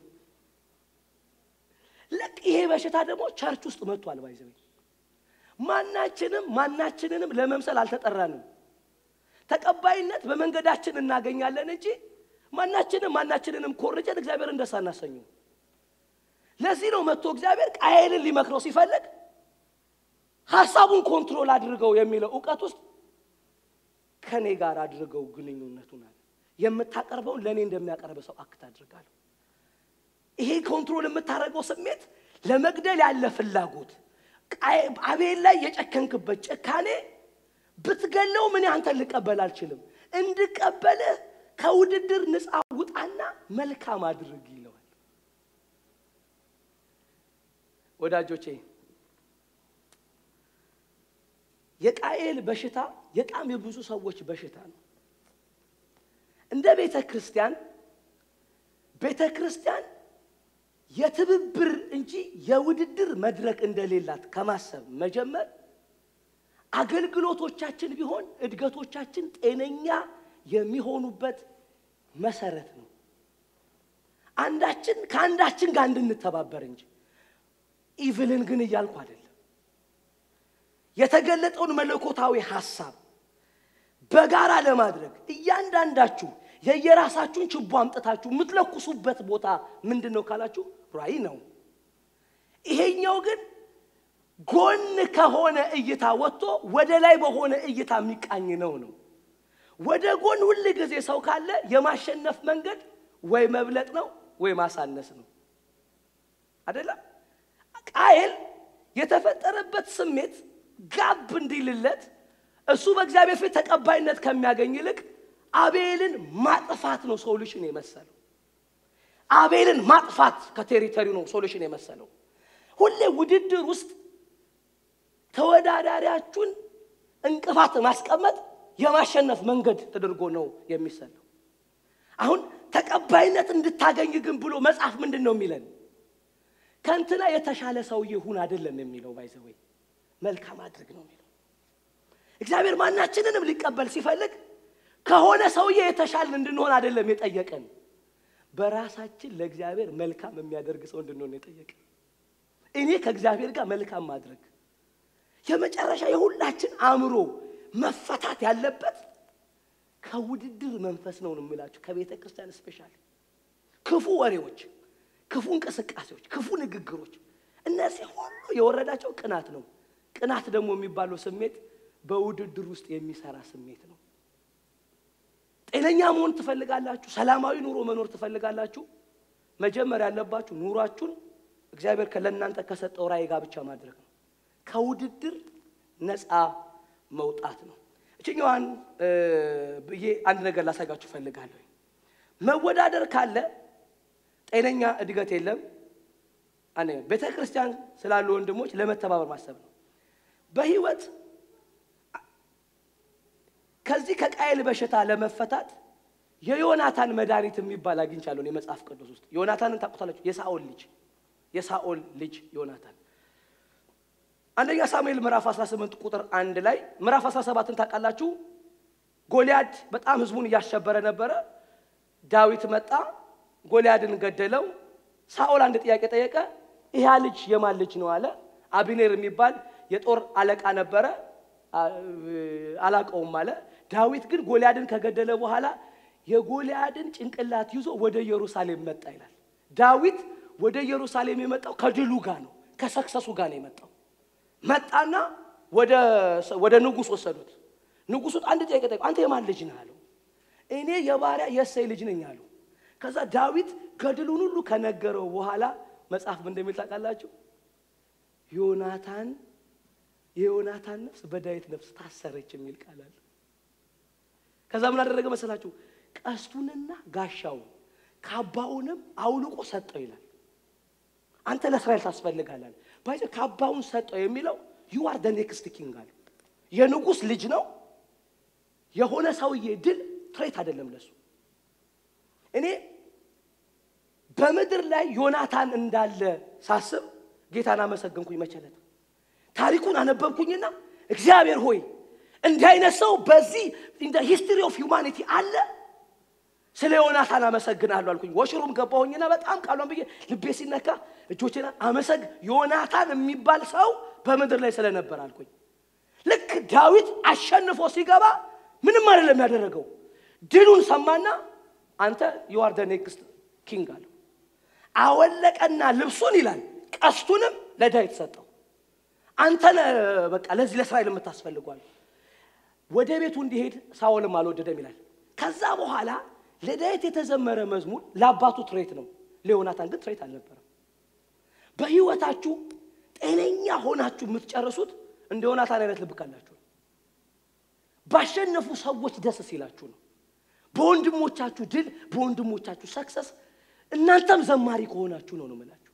ልክ ይሄ በሽታ ደግሞ ቸርች ውስጥ መጥቷል። ባይዘው ማናችንም ማናችንንም ለመምሰል አልተጠራንም። ተቀባይነት በመንገዳችን እናገኛለን እንጂ ማናችንም ማናችንንም ኮርጀን እግዚአብሔርን ደስ አናሰኘው። ለዚህ ነው መጥቶ እግዚአብሔር ቃየልን ሊመክረው ሲፈልግ ሀሳቡን ኮንትሮል አድርገው የሚለው እውቀት ውስጥ ከኔ ጋር አድርገው ግንኙነቱን አለ። የምታቀርበውን ለእኔ እንደሚያቀርብ ሰው አክት አድርጋለሁ። ይሄ ኮንትሮል የምታደርገው ስሜት ለመግደል ያለ ፍላጎት አቤል ላይ የጨከንክበት ጭካኔ ብትገለው ምን አንተን ልቀበል አልችልም። እንድቀበልህ ከውድድር ነፃ ውጣና መልካም አድርግ ይለዋል። ወዳጆቼ የቃኤል በሽታ የጣም የብዙ ሰዎች በሽታ ነው። እንደ ቤተ ክርስቲያን ቤተ ክርስቲያን የትብብር እንጂ የውድድር መድረክ እንደሌላት ከማሰብ መጀመር አገልግሎቶቻችን ቢሆን እድገቶቻችን ጤነኛ የሚሆኑበት መሰረት ነው። አንዳችን ከአንዳችን ጋር እንድንተባበር እንጂ ኢቭልን ግን እያልኩ አይደለም። የተገለጠውን መለኮታዊ ሐሳብ በጋራ ለማድረግ እያንዳንዳችሁ የየራሳችሁን ችቦ አምጥታችሁ የምትለኩሱበት ቦታ ምንድን ነው ካላችሁ ራእይ ነው። ይሄኛው ግን ጎን ከሆነ እይታ ወጥቶ ወደ ላይ በሆነ እይታ የሚቃኝ ነው ነው። ወደ ጎን ሁል ጊዜ ሰው ካለ የማሸነፍ መንገድ ወይ መብለጥ ነው ወይ ማሳነስ ነው። አይደለም? ቃየል የተፈጠረበት ስሜት ጋብ እንዲልለት እሱ በእግዚአብሔር ፊት ተቀባይነት ከሚያገኝ ይልቅ አቤልን ማጥፋት ነው ሶሉሽን የመሰለው። አቤልን ማጥፋት ከቴሪተሪው ነው ሶሉሽን የመሰለው። ሁሌ ውድድር ውስጥ ተወዳዳሪያችሁን እንቅፋት ማስቀመጥ የማሸነፍ መንገድ ተደርጎ ነው የሚሰለው። አሁን ተቀባይነት እንድታገኝ ግን ብሎ መጽሐፍ ምንድን ነው የሚለን? ከእንትና የተሻለ ሰውዬ ሁን አይደለም የሚለው ባይዘወይ መልካም አድርግ ነው የሚለው። እግዚአብሔር ማናችንንም ሊቀበል ሲፈልግ ከሆነ ሰውዬ የተሻልን እንድንሆን አይደለም የጠየቀን፣ በራሳችን ለእግዚአብሔር መልካም የሚያደርግ ሰው እንድንሆን የጠየቀን። እኔ ከእግዚአብሔር ጋር መልካም ማድረግ የመጨረሻ የሁላችን አእምሮ መፈታት ያለበት ከውድድር መንፈስ ነው የምላችሁ። ከቤተ ክርስቲያን ስፔሻል ክፉ ወሬዎች፣ ክፉ እንቅስቃሴዎች፣ ክፉ ንግግሮች እነዚህ ሁሉ የወረዳቸው ቅናት ነው። ቅናት ደግሞ የሚባለው ስሜት በውድድር ውስጥ የሚሰራ ስሜት ነው። ጤነኛ መሆን ትፈልጋላችሁ? ሰላማዊ ኑሮ መኖር ትፈልጋላችሁ? መጀመር ያለባችሁ ኑሯችሁን እግዚአብሔር ለእናንተ ከሰጠው ራእይ ጋር ብቻ ማድረግ ነው። ከውድድር ነፃ መውጣት ነው። እችኛዋን ብዬ አንድ ነገር ላሳጋችሁ እፈልጋለሁ። መወዳደር ካለ ጤነኛ እድገት የለም። አንደኛ ቤተ ክርስቲያን ስላሉ ወንድሞች ለመተባበር ማሰብ ነው። በህይወት ከዚህ ከቃየል በሽታ ለመፈታት የዮናታን መድኃኒት የሚባል አግኝቻለሁ የመጽሐፍ ቅዱስ ውስጥ። ዮናታንን ታውቁታላችሁ? የሳኦል ልጅ የሳኦል ልጅ ዮናታን አንደኛ ሳሙኤል ምዕራፍ 18 ቁጥር አንድ ላይ ምዕራፍ 17ን ታውቃላችሁ? ጎልያድ በጣም ህዝቡን እያሸበረ ነበረ። ዳዊት መጣ፣ ጎልያድን ገደለው። ሳኦል አንድ ጥያቄ ጠየቀ። ይህ ልጅ የማን ልጅ ነው አለ። አቢኔር የሚባል የጦር አለቃ ነበረ፣ አላቀውም አለ። ዳዊት ግን ጎልያድን ከገደለ በኋላ የጎልያድን ጭንቅላት ይዞ ወደ ኢየሩሳሌም መጣ ይላል። ዳዊት ወደ ኢየሩሳሌም የመጣው ከድሉ ጋር ነው፣ ከሰክሰሱ ጋር ነው የመጣው። መጣና ወደ ንጉሥ ወሰዱት። ንጉሡ አንድ ጥያቄ ጠየቀው፣ አንተ የማን ልጅ ነህ አለው። እኔ የባሪያ የእሴይ ልጅ ነኝ አለው። ከዛ ዳዊት ገድሉን ሁሉ ከነገረው በኋላ መጽሐፍ ምን እንደሚል ታውቃላችሁ? ዮናታን የዮናታን ነፍስ በዳዊት ነፍስ ታሰረች የሚል ቃል አለ። ከዛ ምን አደረገ መሰላችሁ? ቀስቱንና ጋሻውን ካባውንም አውልቆ ሰጠው ይላል። አንተ ለእስራኤል ታስፈልጋለህ። ባይዘ ካባውን ሰጠው የሚለው ዩ አር ደ ኔክስት ኪንግ አለ። የንጉሥ ልጅ ነው። የሆነ ሰውዬ ድል ትሬት አይደለም ለሱ። እኔ በምድር ላይ ዮናታን እንዳለ ሳስብ ጌታን አመሰገንኩኝ። መቸለት ታሪኩን አነበብኩኝና እግዚአብሔር ሆይ እንዲህ አይነት ሰው በዚህ ሂስትሪ ኦፍ ሁማኒቲ አለ ስለ ዮናታን አመሰግናለሁ አልኩኝ። ወሽሩም ገባሁኝና በጣም ቃሏን ብዬ ልቤ ሲነካ እጆቼን አመሰግ ዮናታን የሚባል ሰው በምድር ላይ ስለነበር አልኩኝ። ልክ ዳዊት አሸንፎ ሲገባ ምንም አይደለም ያደረገው። ድሉን ሰማና አንተ ዩ አር ደ ኔክስት ኪንግ አለው። አወለቀና ልብሱን ይላል ቀስቱንም ለዳዊት ሰጠው። አንተ ነህ በቃ ለዚህ ለእስራኤል የምታስፈልጓል። ወደ ቤቱ እንዲሄድ ሳኦልም አልወደደም ይላል። ከዛ በኋላ ለዳዊት የተዘመረ መዝሙር ለአባቱ ትሬት ነው፣ ለዮናታን ግን ትሬት አልነበረም። በህይወታችሁ ጤነኛ ሆናችሁ የምትጨርሱት እንደ ዮናታን አይነት ልብ ካላችሁ ነው። ባሸነፉ ሰዎች ደስ ሲላችሁ ነው። በወንድሞቻችሁ ድል፣ በወንድሞቻችሁ ሰክሰስ እናንተም ዘማሪ ከሆናችሁ ነው ነው የምላችሁ።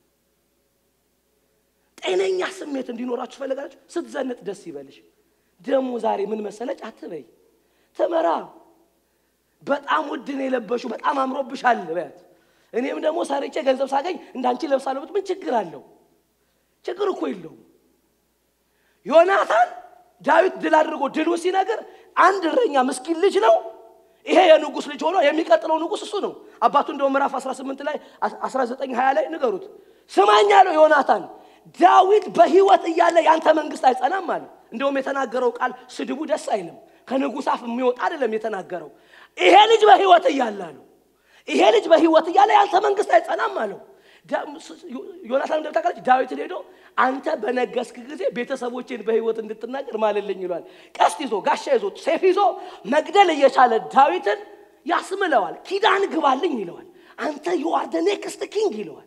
ጤነኛ ስሜት እንዲኖራችሁ ፈለጋችሁ። ስትዘንጥ ደስ ይበልሽ። ደግሞ ዛሬ ምን መሰለች አትበይ፣ ትመራ በጣም ውድ ነው የለበሹ፣ በጣም አምሮብሻል በያት። እኔም ደግሞ ሰርቼ ገንዘብ ሳገኝ እንዳንቺ ለብሳለሁ። ምን ችግር አለው? ችግር እኮ የለውም። ዮናታን ዳዊት ድል አድርጎ ድሉ ሲነግር አንድ እረኛ ምስኪን ልጅ ነው። ይሄ የንጉሥ ልጅ ሆኖ የሚቀጥለው ንጉሥ እሱ ነው። አባቱ እንደው ምዕራፍ 18 ላይ 19 20 ላይ ንገሩት። ስማኝ አለው ዮናታን ዳዊት በሕይወት እያለ ያንተ መንግስት አይጸናም አለ። እንደውም የተናገረው ቃል ስድቡ ደስ አይልም። ከንጉሥ አፍ የሚወጣ አይደለም የተናገረው። ይሄ ልጅ በሕይወት እያለ አለው። ይሄ ልጅ በሕይወት እያለ ያንተ መንግስት አይጸናም አለው። ዮናታን እንደምታውቃለች ዳዊትን ሄዶ አንተ በነገስክ ጊዜ ቤተሰቦቼን በሕይወት እንድትናገር ማልልኝ ይለዋል። ቀስት ይዞ ጋሻ ይዞ ሴፍ ይዞ መግደል እየቻለ ዳዊትን ያስምለዋል። ኪዳን ግባልኝ ይለዋል። አንተ ዩአር ደ ኔክስት ኪንግ ይለዋል።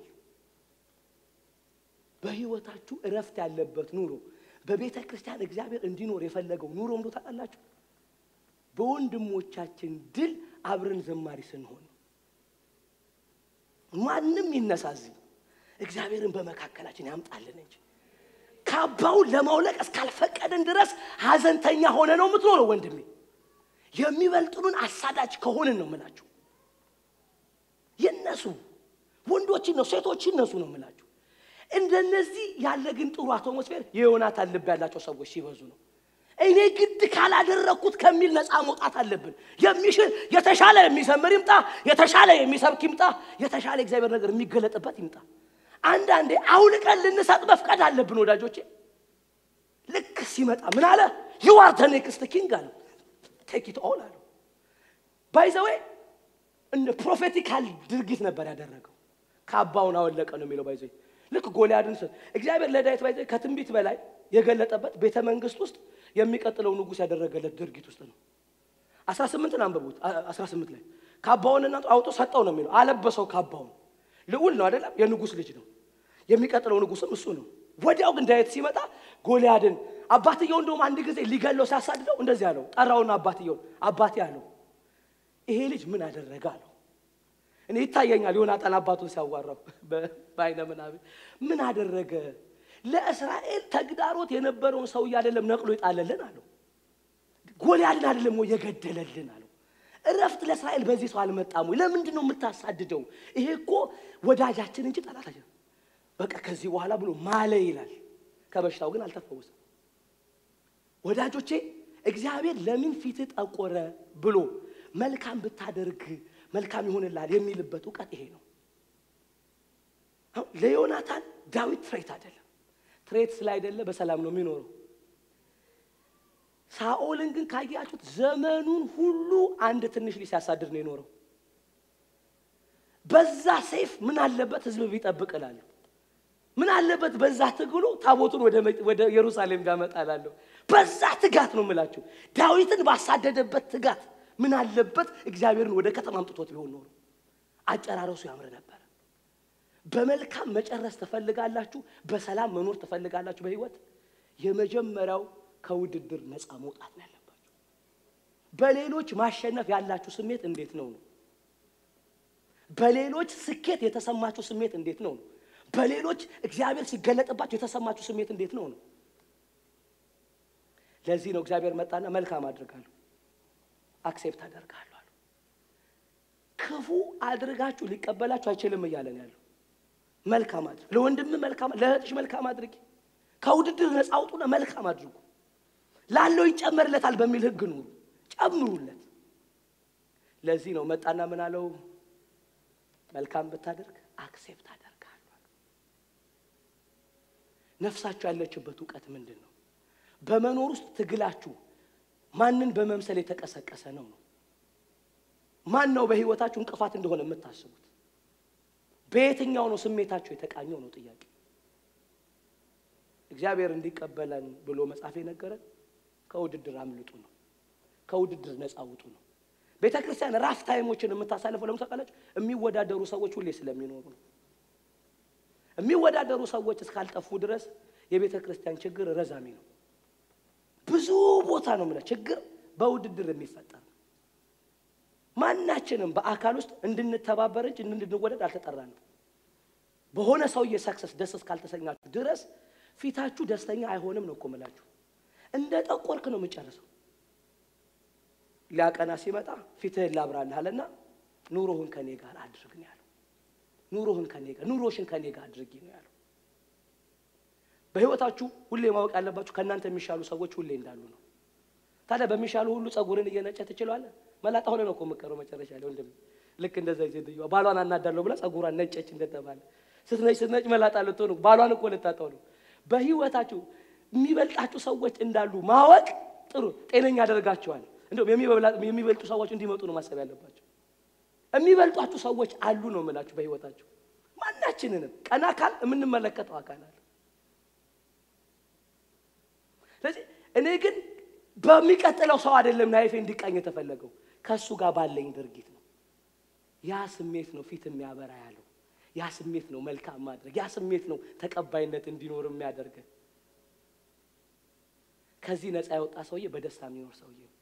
በህይወታችሁ እረፍት ያለበት ኑሮ በቤተ ክርስቲያን እግዚአብሔር እንዲኖር የፈለገው ኑሮ እንዶ ታውቃላችሁ፣ በወንድሞቻችን ድል አብረን ዘማሪ ስንሆን ነው። ማንም ይነሳዚ እግዚአብሔርን በመካከላችን ያምጣልን እንጂ ካባውን ለማውለቅ እስካልፈቀድን ድረስ ሀዘንተኛ ሆነ ነው የምትኖረው። ወንድሜ የሚበልጡንን አሳዳጅ ከሆንን ነው የምላችሁ። ይነሱ፣ ወንዶች ይነሱ፣ ሴቶች ይነሱ ነው የምላችሁ። እንደነዚህ ያለ ግን ጥሩ አትሞስፌር የዮናታን ልብ ያላቸው ሰዎች ሲበዙ ነው። እኔ ግድ ካላደረግኩት ከሚል ነፃ መውጣት አለብን። የሚሽል የተሻለ የሚዘምር ይምጣ፣ የተሻለ የሚሰብክ ይምጣ፣ የተሻለ እግዚአብሔር ነገር የሚገለጥበት ይምጣ። አንዳንዴ አውልቀን ልንሰጥ መፍቀድ አለብን ወዳጆቼ። ልክ ሲመጣ ምን አለ? ዩ አር ዘ ኔክስት ኪንግ አለ። ቴክ ኢት ኦል አለ። ባይዘዌ እንደ ፕሮፌቲካል ድርጊት ነበር ያደረገው። ካባውን አወለቀ ነው የሚለው ባይዘዌ ልክ ጎልያድን እግዚአብሔር ለዳዊት ባይዘ ከትንቢት በላይ የገለጠበት ቤተ መንግስት ውስጥ የሚቀጥለው ንጉሥ ያደረገለት ድርጊት ውስጥ ነው። አስራ ስምንትን አንብቡት። አስራ ስምንት ላይ ካባውን እና አውጦ ሰጠው ነው የሚለው አለበሰው። ካባውን ልዑል ነው አይደለም፣ የንጉሥ ልጅ ነው። የሚቀጥለው ንጉሥም እሱ ነው። ወዲያው ግን ዳዊት ሲመጣ ጎልያድን አባትየው እንደውም አንድ ጊዜ ሊገለው ሲያሳድደው እንደዚህ አለው። ጠራውና አባትየውን አባቴ አለው ይሄ ልጅ ምን አደረገ አለው። እኔ ይታየኛል ዮናታን አባቱን ሲያዋራው በአይነ ምናምን ምን አደረገ? ለእስራኤል ተግዳሮት የነበረውን ሰውዬ አይደለም ነቅሎ ይጣለልን አለው። ጎልያድን አይደለም ወይ የገደለልን አለው። እረፍት ለእስራኤል በዚህ ሰው አልመጣም ወይ? ለምንድን ነው የምታሳድደው? ይሄ እኮ ወዳጃችን እንጂ ጠላታችን። በቃ ከዚህ በኋላ ብሎ ማለ ይላል። ከበሽታው ግን አልተፈወሰም። ወዳጆቼ እግዚአብሔር ለምን ፊት ጠቆረ ብሎ መልካም ብታደርግ መልካም ይሆንላል የሚልበት እውቀት ይሄ ነው። ለዮናታን ዳዊት ትሬት አይደለም። ትሬት ስላይደለ በሰላም ነው የሚኖረው። ሳኦልን ግን ካያችሁት ዘመኑን ሁሉ አንድ ትንሽ ልጅ ሲያሳድድ ነው የኖረው። በዛ ሰይፍ ምን አለበት ህዝብ ቢጠብቅ እላለሁ። ምን አለበት በዛ ትግሉ ታቦቱን ወደ ኢየሩሳሌም ቢያመጣ እላለሁ። በዛ ትጋት ነው የምላችሁ። ዳዊትን ባሳደደበት ትጋት ምን አለበት እግዚአብሔርን ወደ ከተማ አምጥቶት ቢሆን ኖሮ አጨራረሱ ያምር ነበር። በመልካም መጨረስ ትፈልጋላችሁ? በሰላም መኖር ትፈልጋላችሁ? በህይወት የመጀመሪያው ከውድድር ነፃ መውጣት ነው ያለባችሁ። በሌሎች ማሸነፍ ያላችሁ ስሜት እንዴት ነው ነው? በሌሎች ስኬት የተሰማችሁ ስሜት እንዴት ነው ነው? በሌሎች እግዚአብሔር ሲገለጥባችሁ የተሰማችሁ ስሜት እንዴት ነው ነው? ለዚህ ነው እግዚአብሔር መጣና መልካም አድርጋለሁ አክሴፕት አደርጋለሁ አሉ። ክፉ አድርጋችሁ ሊቀበላችሁ አይችልም እያለን ያለው መልካም አድርግ፣ ለወንድም መልካም፣ ለእህትሽ መልካም አድርጊ። ከውድድር ነፃ አውጡና መልካም አድርጉ። ላለው ይጨመርለታል በሚል ህግ ኑሩ፣ ጨምሩለት። ለዚህ ነው መጣና ምን አለው? መልካም ብታደርግ አክሴፕት አደርጋለሁ። ነፍሳችሁ ያለችበት እውቀት ምንድን ነው? በመኖር ውስጥ ትግላችሁ ማንን በመምሰል የተቀሰቀሰ ነው ነው ማን ነው በህይወታችሁ እንቅፋት እንደሆነ የምታስቡት? በየትኛው ነው ስሜታችሁ የተቃኘው ነው ጥያቄ። እግዚአብሔር እንዲቀበለን ብሎ መጽሐፍ የነገረን ከውድድር አምልጡ ነው፣ ከውድድር ነፃ ውጡ ነው። ቤተ ክርስቲያን ራፍ ታይሞችን የምታሳልፈው ለምሳቃላችሁ የሚወዳደሩ ሰዎች ሁሌ ስለሚኖሩ ነው። የሚወዳደሩ ሰዎች እስካልጠፉ ድረስ የቤተ ክርስቲያን ችግር ረዛሚ ነው። ብዙ ቦታ ነው የምልህ ችግር በውድድር የሚፈጠር ነው። ማናችንም በአካል ውስጥ እንድንተባበር እንጂ እንድንወደድ አልተጠራንም። በሆነ ሰውዬ ሰክሰስ ደስ እስካልተሰኛችሁ ድረስ ፊታችሁ ደስተኛ አይሆንም ነው እኮ የምላችሁ። እንደ ጠቆርክ ነው የምጨርሰው። ሊያቀና ሲመጣ ፊትህን ላብራልህ አለና ኑሮህን ከኔ ጋር አድርግ ነው ያለው። ኑሮህን ከኔ ጋር ኑሮሽን ከኔ ጋር አድርጊ ነው ያለው። በህይወታችሁ ሁሌ ማወቅ ያለባችሁ ከእናንተ የሚሻሉ ሰዎች ሁሌ እንዳሉ ነው። ታዲያ በሚሻሉ ሁሉ ጸጉርን እየነጨ ትችላለህ? መላጣ ሆነ ነው እኮ የምትቀረው መጨረሻ ላይ ወንድም። ልክ እንደዛ ሴትዮዋ ባሏን አናዳለሁ ብላ ጸጉሯን ነጨች እንደተባለ ስትነጭ ስትነጭ መላጣ ልትሆኑ ባሏን እኮ ልታጣው ነው። በህይወታችሁ የሚበልጣችሁ ሰዎች እንዳሉ ማወቅ ጥሩ ጤነኛ ያደርጋችኋል። እንዲሁም የሚበልጡ ሰዎች እንዲመጡ ነው ማሰብ ያለባቸው። የሚበልጧችሁ ሰዎች አሉ ነው የምላችሁ በህይወታችሁ። ማናችንንም ቀና አካል የምንመለከተው አካል አለ። ስለዚህ እኔ ግን በሚቀጥለው ሰው አይደለም ናይፌ እንዲቃኝ የተፈለገው ከእሱ ጋር ባለኝ ድርጊት ነው። ያ ስሜት ነው ፊት የሚያበራ ያለው። ያ ስሜት ነው መልካም ማድረግ። ያ ስሜት ነው ተቀባይነት እንዲኖር የሚያደርገን። ከዚህ ነፃ የወጣ ሰውዬ በደስታ የሚኖር ሰውዬ ነው።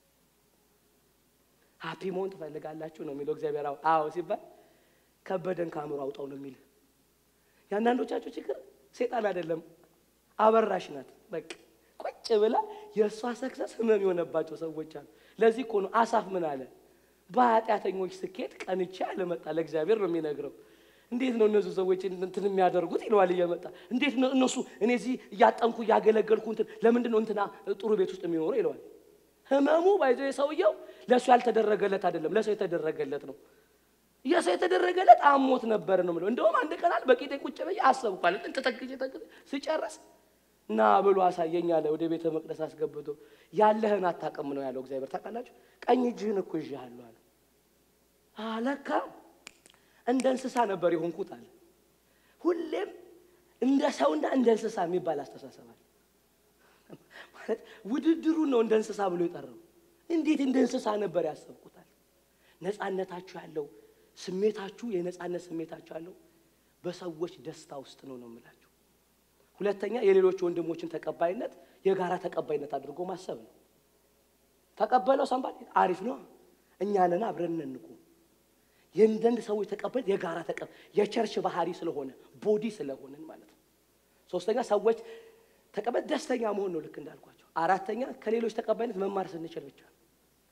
ሀፒ መሆን ትፈልጋላችሁ ነው የሚለው እግዚአብሔር። አዎ ሲባል ከበደን ከአእምሮ አውጣው ነው የሚል። የአንዳንዶቻችሁ ችግር ሴጣን አይደለም አበራሽ ናት። በቃ ቁጭ ብላ የእሷ ሰክሰስ ህመም የሆነባቸው ሰዎች አሉ። ለዚህ እኮ ነው አሳፍ ምን አለ? በኃጢአተኞች ስኬት ቀንቼ አልመጣ ለእግዚአብሔር ነው የሚነግረው። እንዴት ነው እነሱ ሰዎች እንትን የሚያደርጉት ይለዋል እየመጣ እንዴት ነው እነሱ እኔ እዚህ እያጠንኩ እያገለገልኩ እንትን ለምንድን ነው እንትና ጥሩ ቤት ውስጥ የሚኖረው ይለዋል። ህመሙ ባይዘ ሰውየው ለእሱ ያልተደረገለት አይደለም፣ ለሰው የተደረገለት ነው። የሰው የተደረገለት አሞት ነበር ነው የምለው። እንደውም አንድ ቀናል በቂጤ ቁጭ ብዬ አሰብኳል። እንትን ተተክቼ ተክቼ ስጨርስ ና ብሎ አሳየኝ አለ። ወደ ቤተ መቅደስ አስገብቶ ያለህን አታውቅም ነው ያለው እግዚአብሔር። ታውቃላችሁ ቀኝ እጅህን እኮ ይዤሃለሁ አለ። አለካ እንደ እንስሳ ነበር የሆንኩት አለ። ሁሌም እንደ ሰውና እንደ እንስሳ የሚባል አስተሳሰብ አለ። ማለት ውድድሩ ነው እንደ እንስሳ ብሎ የጠራው። እንዴት እንደ እንስሳ ነበር ያሰብኩታል። ነፃነታችሁ ያለው ስሜታችሁ የነፃነት ስሜታችሁ ያለው በሰዎች ደስታ ውስጥ ነው ነው የምላችሁ። ሁለተኛ የሌሎች ወንድሞችን ተቀባይነት የጋራ ተቀባይነት አድርጎ ማሰብ ነው። ተቀበለው ሰንባል አሪፍ ነው፣ እኛንን አብረን እንቁ። የእንደንድ ሰዎች ተቀባይነት የጋራ ተቀ የቸርች ባህሪ ስለሆነ ቦዲ ስለሆንን ማለት ነው። ሶስተኛ ሰዎች ተቀባይነት ደስተኛ መሆን ነው፣ ልክ እንዳልኳቸው። አራተኛ ከሌሎች ተቀባይነት መማር ስንችል ብቻ ነው።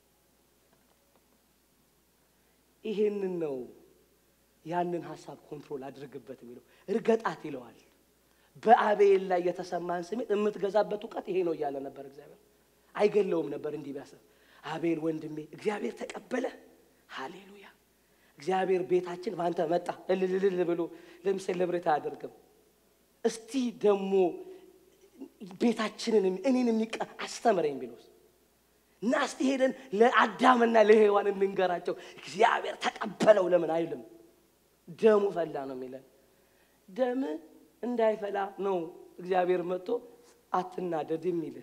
ይሄንን ነው ያንን ሀሳብ ኮንትሮል አድርግበት የሚለው እርገጣት ይለዋል። በአቤል ላይ የተሰማን ስሜት የምትገዛበት እውቀት ይሄ ነው እያለ ነበር እግዚአብሔር። አይገለውም ነበር እንዲህ ቢያስብ። አቤል ወንድሜ እግዚአብሔር ተቀበለ፣ ሃሌሉያ። እግዚአብሔር ቤታችን በአንተ መጣ እልልልል ብሎ ለምሳሌ ለብሬት አያደርግም። እስቲ ደግሞ ቤታችንን እኔን የሚቀ አስተምረኝ ቢሎስ እና እስቲ ሄደን ለአዳምና ለሔዋን እንንገራቸው እግዚአብሔር ተቀበለው ለምን አይልም? ደሙ ፈላ ነው የሚለን ደም እንዳይፈላ ነው እግዚአብሔር መጥቶ አትናደድ የሚልህ።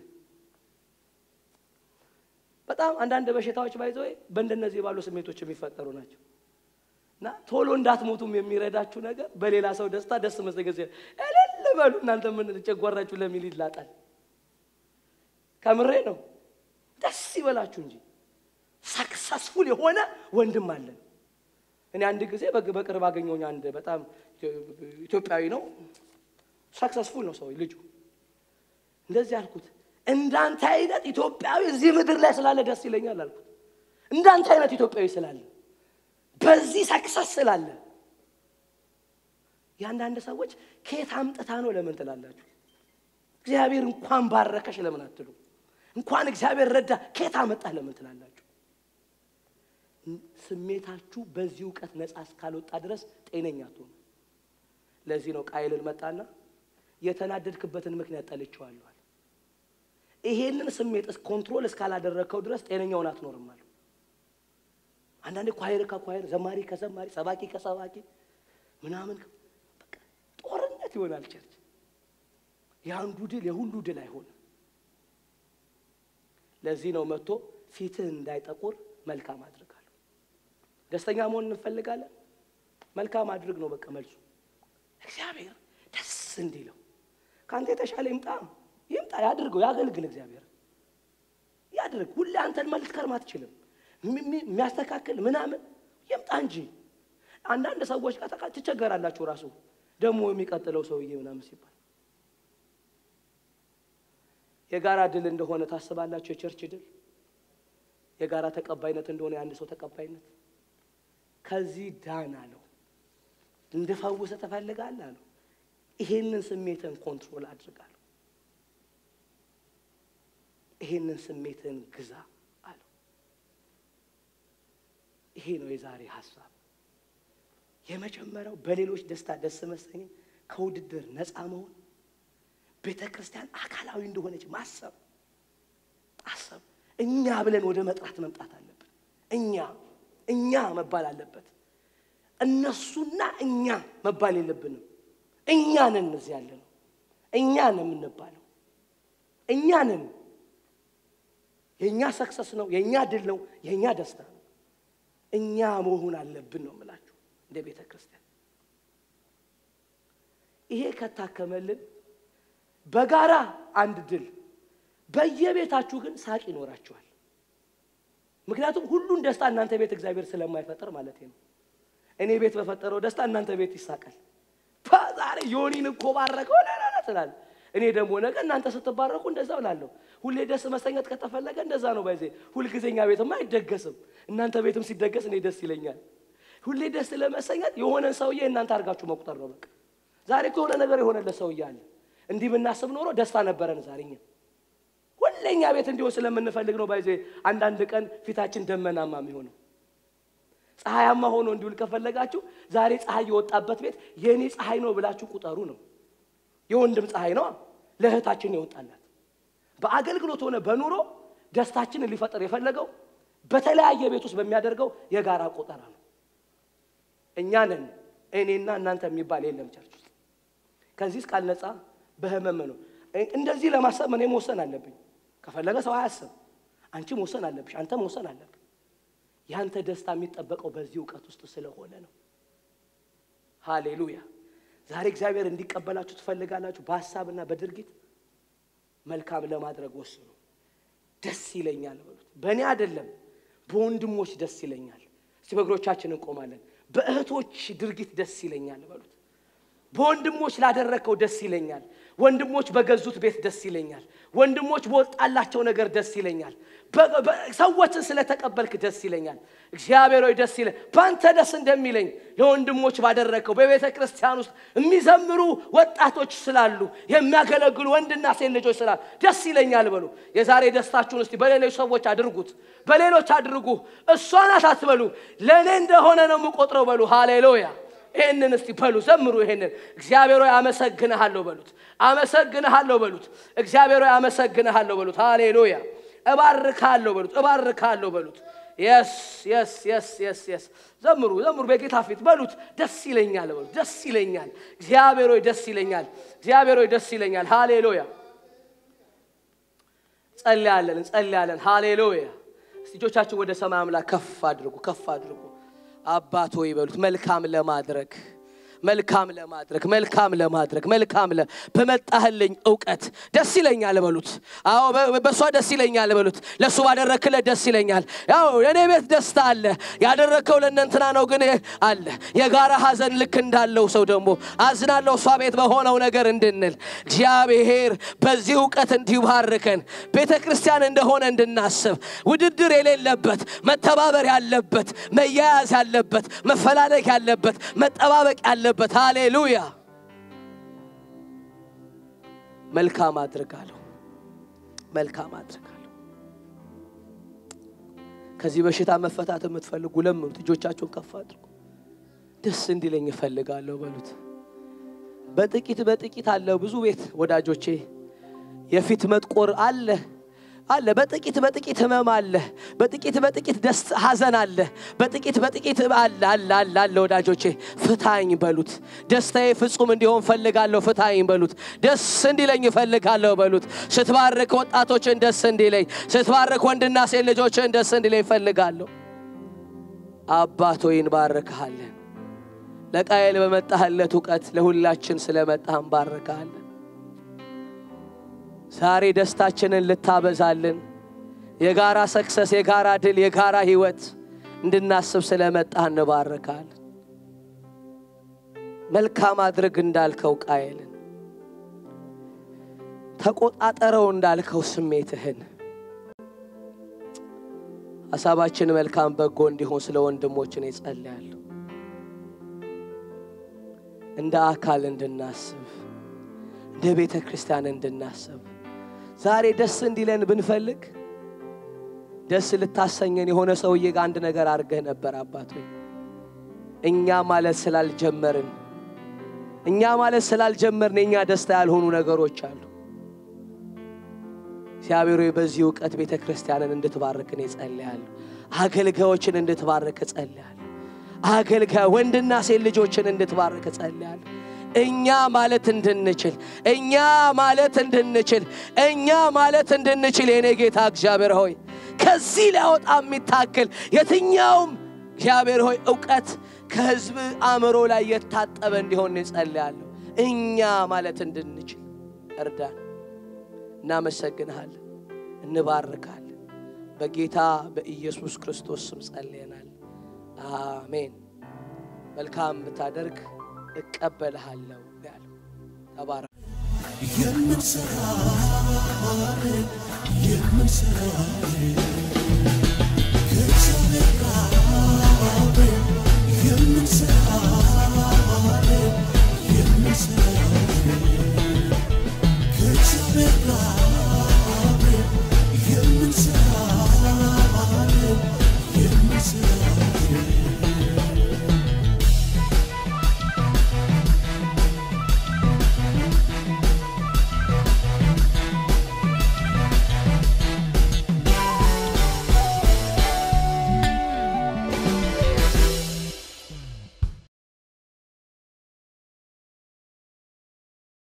በጣም አንዳንድ በሽታዎች ባይዘ በእንደነዚህ ባሉ ስሜቶች የሚፈጠሩ ናቸው እና ቶሎ እንዳትሞቱም የሚረዳችሁ ነገር በሌላ ሰው ደስታ ደስ መሰገዝ እልል በሉ እናንተ ምን ጨጓራችሁ ለሚል ይላጣል። ከምሬ ነው። ደስ ይበላችሁ እንጂ ሰክሰስፉል የሆነ ወንድም አለን። እኔ አንድ ጊዜ በቅርብ አገኘሁኝ። አንድ በጣም ኢትዮጵያዊ ነው፣ ሰክሰስፉል ነው ሰው ልጁ። እንደዚህ አልኩት፣ እንዳንተ አይነት ኢትዮጵያዊ እዚህ ምድር ላይ ስላለ ደስ ይለኛል አልኩት። እንዳንተ አይነት ኢትዮጵያዊ ስላለ በዚህ ሰክሰስ ስላለ የአንዳንድ ሰዎች ከየት አምጥታ ነው ለምን ትላላችሁ? እግዚአብሔር እንኳን ባረከሽ ለምን አትሉ? እንኳን እግዚአብሔር ረዳ ከየት አመጣህ ለምን ትላላችሁ? ስሜታችሁ በዚህ እውቀት ነፃ እስካልወጣ ድረስ ጤነኛ አትሆኑ። ለዚህ ነው ቃይልን መጣና የተናደድክበትን ምክንያት ጠልቼዋለሁ አለ። ይሄንን ስሜት ኮንትሮል እስካላደረግከው ድረስ ጤነኛውን አትኖርም አለ። አንዳንዴ ኳይር ከኳይር ዘማሪ ከዘማሪ ሰባኪ ከሰባኪ ምናምን በቃ ጦርነት ይሆናል ቸርች። የአንዱ ድል የሁሉ ድል አይሆንም። ለዚህ ነው መጥቶ ፊትህ እንዳይጠቁር መልካም አድርጋለሁ። ደስተኛ መሆን እንፈልጋለን። መልካም አድርግ ነው በቃ መልሱ። እግዚአብሔር ደስ እንዲለው ከአንተ የተሻለ ይምጣ ይምጣ፣ ያድርገው፣ ያገልግል። እግዚአብሔር ያድርግ። ሁሌ አንተን መልስ ከርም አትችልም። የሚያስተካክል ምናምን ይምጣ እንጂ አንዳንድ ሰዎች ጋር ተቃ- ትቸገራላችሁ። ራሱ ደግሞ የሚቀጥለው ሰውዬ ምናምን ሲባል የጋራ ድል እንደሆነ ታስባላችሁ። የቸርች ድል የጋራ ተቀባይነት እንደሆነ የአንድ ሰው ተቀባይነት ከዚህ ዳን አለው። እንድፈውሰ ትፈልጋለህ አለው። ይሄንን ስሜትን ኮንትሮል አድርጋለሁ። ይሄንን ስሜትን ግዛ አለው። ይሄ ነው የዛሬ ሀሳብ። የመጀመሪያው በሌሎች ደስታ ደስ መሰኘት፣ ከውድድር ነፃ መሆን፣ ቤተ ክርስቲያን አካላዊ እንደሆነች ማሰብ አሰብ እኛ ብለን ወደ መጥራት መምጣት አለብን። እኛ እኛ መባል አለበት። እነሱና እኛ መባል የለብንም። እኛ ነን እዚህ ያለ ነው። እኛ ነን የምንባለው። እኛ ነን። የእኛ ሰክሰስ ነው፣ የእኛ ድል ነው፣ የእኛ ደስታ ነው። እኛ መሆን አለብን ነው የምላችሁ እንደ ቤተ ክርስቲያን። ይሄ ከታከመልን በጋራ አንድ ድል በየቤታችሁ ግን ሳቅ ይኖራችኋል። ምክንያቱም ሁሉን ደስታ እናንተ ቤት እግዚአብሔር ስለማይፈጠር ማለት ነው። እኔ ቤት በፈጠረው ደስታ እናንተ ቤት ይሳቃል። ዛሬ ዮኒን እኮ ባረከው ለለለ ትላል። እኔ ደግሞ ነገ እናንተ ስትባረኩ እንደዛ ብላለሁ። ሁሌ ደስ መሰኘት ከተፈለገ እንደዛ ነው። ባይዜ ሁልጊዜኛ ቤትማ አይደገስም። እናንተ ቤትም ሲደገስ እኔ ደስ ይለኛል። ሁሌ ደስ ለመሰኘት የሆነን ሰውዬ እናንተ አድርጋችሁ መቁጠር ነው በቃ። ዛሬ እኮ የሆነ ነገር የሆነለት ሰውዬ አለ። እንዲህ ብናስብ ኖሮ ደስታ ነበረን ዛሬ እኛ ሁሌኛ ቤት እንዲሆን ስለምንፈልግ ነው። ባይዜ አንዳንድ ቀን ፊታችን ደመናማ የሚሆነው ፀሐያማ ሆኖ እንዲውል ከፈለጋችሁ ዛሬ ፀሐይ የወጣበት ቤት የእኔ ፀሐይ ነው ብላችሁ ቁጠሩ ነው። የወንድም ፀሐይ ነው ለእህታችን የወጣላት። በአገልግሎት ሆነ በኑሮ ደስታችንን ሊፈጠር የፈለገው በተለያየ ቤት ውስጥ በሚያደርገው የጋራ ቆጠራ ነው። እኛ ነን እኔና እናንተ የሚባል የለም ቸርች ውስጥ። ከዚህ ቃል ነፃ በህመም ነው። እንደዚህ ለማሰብ እኔ መወሰን አለብኝ። ከፈለገ ሰው አያስብ። አንቺ መወሰን አለብሽ፣ አንተ መወሰን አለብህ። ያንተ ደስታ የሚጠበቀው በዚህ እውቀት ውስጥ ስለሆነ ነው። ሃሌሉያ። ዛሬ እግዚአብሔር እንዲቀበላችሁ ትፈልጋላችሁ። በሀሳብና በድርጊት መልካም ለማድረግ ወስኑ። ደስ ይለኛል በሉት። በእኔ አይደለም በወንድሞች ደስ ይለኛል። እስቲ በእግሮቻችን እንቆማለን። በእህቶች ድርጊት ደስ ይለኛል በሉት። በወንድሞች ላደረግከው ደስ ይለኛል። ወንድሞች በገዙት ቤት ደስ ይለኛል። ወንድሞች በወጣላቸው ነገር ደስ ይለኛል። በ- በ- ሰዎችን ስለተቀበልክ ደስ ይለኛል። እግዚአብሔር ሆይ ደስ ይለ በአንተ ደስ እንደሚለኝ ለወንድሞች ባደረግከው በቤተ ክርስቲያን ውስጥ የሚዘምሩ ወጣቶች ስላሉ የሚያገለግሉ ወንድና ሴት ልጆች ስላሉ ደስ ይለኛል በሉ። የዛሬ ደስታችሁን እስቲ በሌሎች ሰዎች አድርጉት፣ በሌሎች አድርጉ። እሷ ናት አትበሉ፣ ለእኔ እንደሆነ ነው የምቆጥረው በሉ። ሃሌሉያ ይህንን እስቲ በሉ ዘምሩ። ይሄንን እግዚአብሔር ሆይ አመሰግንሃለሁ በሉት። አመሰግንሃለሁ በሉት። እግዚአብሔር ሆይ አመሰግንሃለሁ በሉት። ሃሌሉያ እባርካለሁ በሉት። እባርካለሁ በሉት። የስ የስ የስ የስ የስ ዘምሩ ዘምሩ። በጌታ ፊት በሉት። ደስ ይለኛል በሉት። ደስ ይለኛል። እግዚአብሔር ሆይ ደስ ይለኛል። እግዚአብሔር ሆይ ደስ ይለኛል። ሃሌሉያ ጸልያለን እንጸልያለን። ሃሌሉያ እስቲ እጆቻችሁ ወደ ሰማይ አምላክ ከፍ አድርጉ፣ ከፍ አድርጉ። አባት ሆይ በሉት መልካም ለማድረግ መልካም ለማድረግ መልካም ለማድረግ መልካም ለ በመጣህልኝ እውቀት ደስ ይለኛል በሉት። አዎ በ- በእሷ ደስ ይለኛል በሉት። ለእሱ ባደረክለት ደስ ይለኛል። ያው የእኔ ቤት ደስታ አለ፣ ያደረግከው ለእነንትና ነው ግን አለ። የጋራ ሀዘን ልክ እንዳለው ሰው ደግሞ አዝናለሁ እሷ ቤት በሆነው ነገር እንድንል እግዚአብሔር በዚህ እውቀት እንዲባርከን ቤተ ክርስቲያን እንደሆነ እንድናስብ ውድድር የሌለበት መተባበር ያለበት መያያዝ ያለበት መፈላለግ ያለበት መጠባበቅ ያለበት ሃሌሉያ መልካም አድርጋለሁ፣ መልካም አድርጋለሁ። ከዚህ በሽታ መፈታት የምትፈልጉ ለምኑት፣ እጆቻችሁን ከፍ አድርጉ። ደስ እንዲለኝ እፈልጋለሁ በሉት። በጥቂት በጥቂት አለ ብዙ ቤት ወዳጆቼ፣ የፊት መጥቆር አለ አለ በጥቂት በጥቂት ህመም አለ። በጥቂት በጥቂት ደስ ሐዘን አለ። በጥቂት በጥቂት አለ አለ አለ አለ ወዳጆቼ ፍታኝ በሉት። ደስታዬ ፍጹም እንዲሆን ፈልጋለሁ። ፍታኝ በሉት። ደስ እንዲለኝ እፈልጋለሁ በሉት። ስትባርክ ወጣቶችን ደስ እንዲለኝ፣ ስትባርክ ወንድና ሴት ልጆችን ደስ እንዲለኝ እፈልጋለሁ። አባት ሆይ እንባርክሃለን። ለቃየል በመጣህለት እውቀት ለሁላችን ስለመጣህ እንባርክሃለን። ዛሬ ደስታችንን ልታበዛልን የጋራ ሰክሰስ፣ የጋራ ድል፣ የጋራ ህይወት እንድናስብ ስለመጣህ እንባርካለን። መልካም አድርግ እንዳልከው ቃየልን ተቆጣጠረው እንዳልከው ስሜትህን ሀሳባችን መልካም በጎ እንዲሆን ስለ ወንድሞችን ይጸልያለሁ። እንደ አካል እንድናስብ እንደ ቤተ ክርስቲያን እንድናስብ ዛሬ ደስ እንዲለን ብንፈልግ ደስ ልታሰኘን የሆነ ሰውዬ ጋር አንድ ነገር አድርገህ ነበር አባት ሆይ እኛ ማለት ስላልጀመርን እኛ ማለት ስላልጀመርን የእኛ ደስታ ያልሆኑ ነገሮች አሉ። እግዚአብሔር ሆይ በዚህ እውቀት ቤተ ክርስቲያንን እንድትባርክን እጸልያለሁ። አገልጋዮችን እንድትባርክ እጸልያለሁ። አገልጋይ ወንድና ሴት ልጆችን እንድትባርክ እጸልያለሁ። እኛ ማለት እንድንችል እኛ ማለት እንድንችል እኛ ማለት እንድንችል የኔ ጌታ እግዚአብሔር ሆይ ከዚህ ሊያወጣ የሚታክል የትኛውም እግዚአብሔር ሆይ እውቀት ከሕዝብ አእምሮ ላይ የታጠበ እንዲሆን እጸልያለሁ። እኛ ማለት እንድንችል እርዳን። እናመሰግንሃለን፣ እንባርካለን። በጌታ በኢየሱስ ክርስቶስ ስም ጸልየናል። አሜን። መልካም ብታደርግ እቀበልሃለሁ ያለው ተባረክ። የምንሰራ የምንሰራ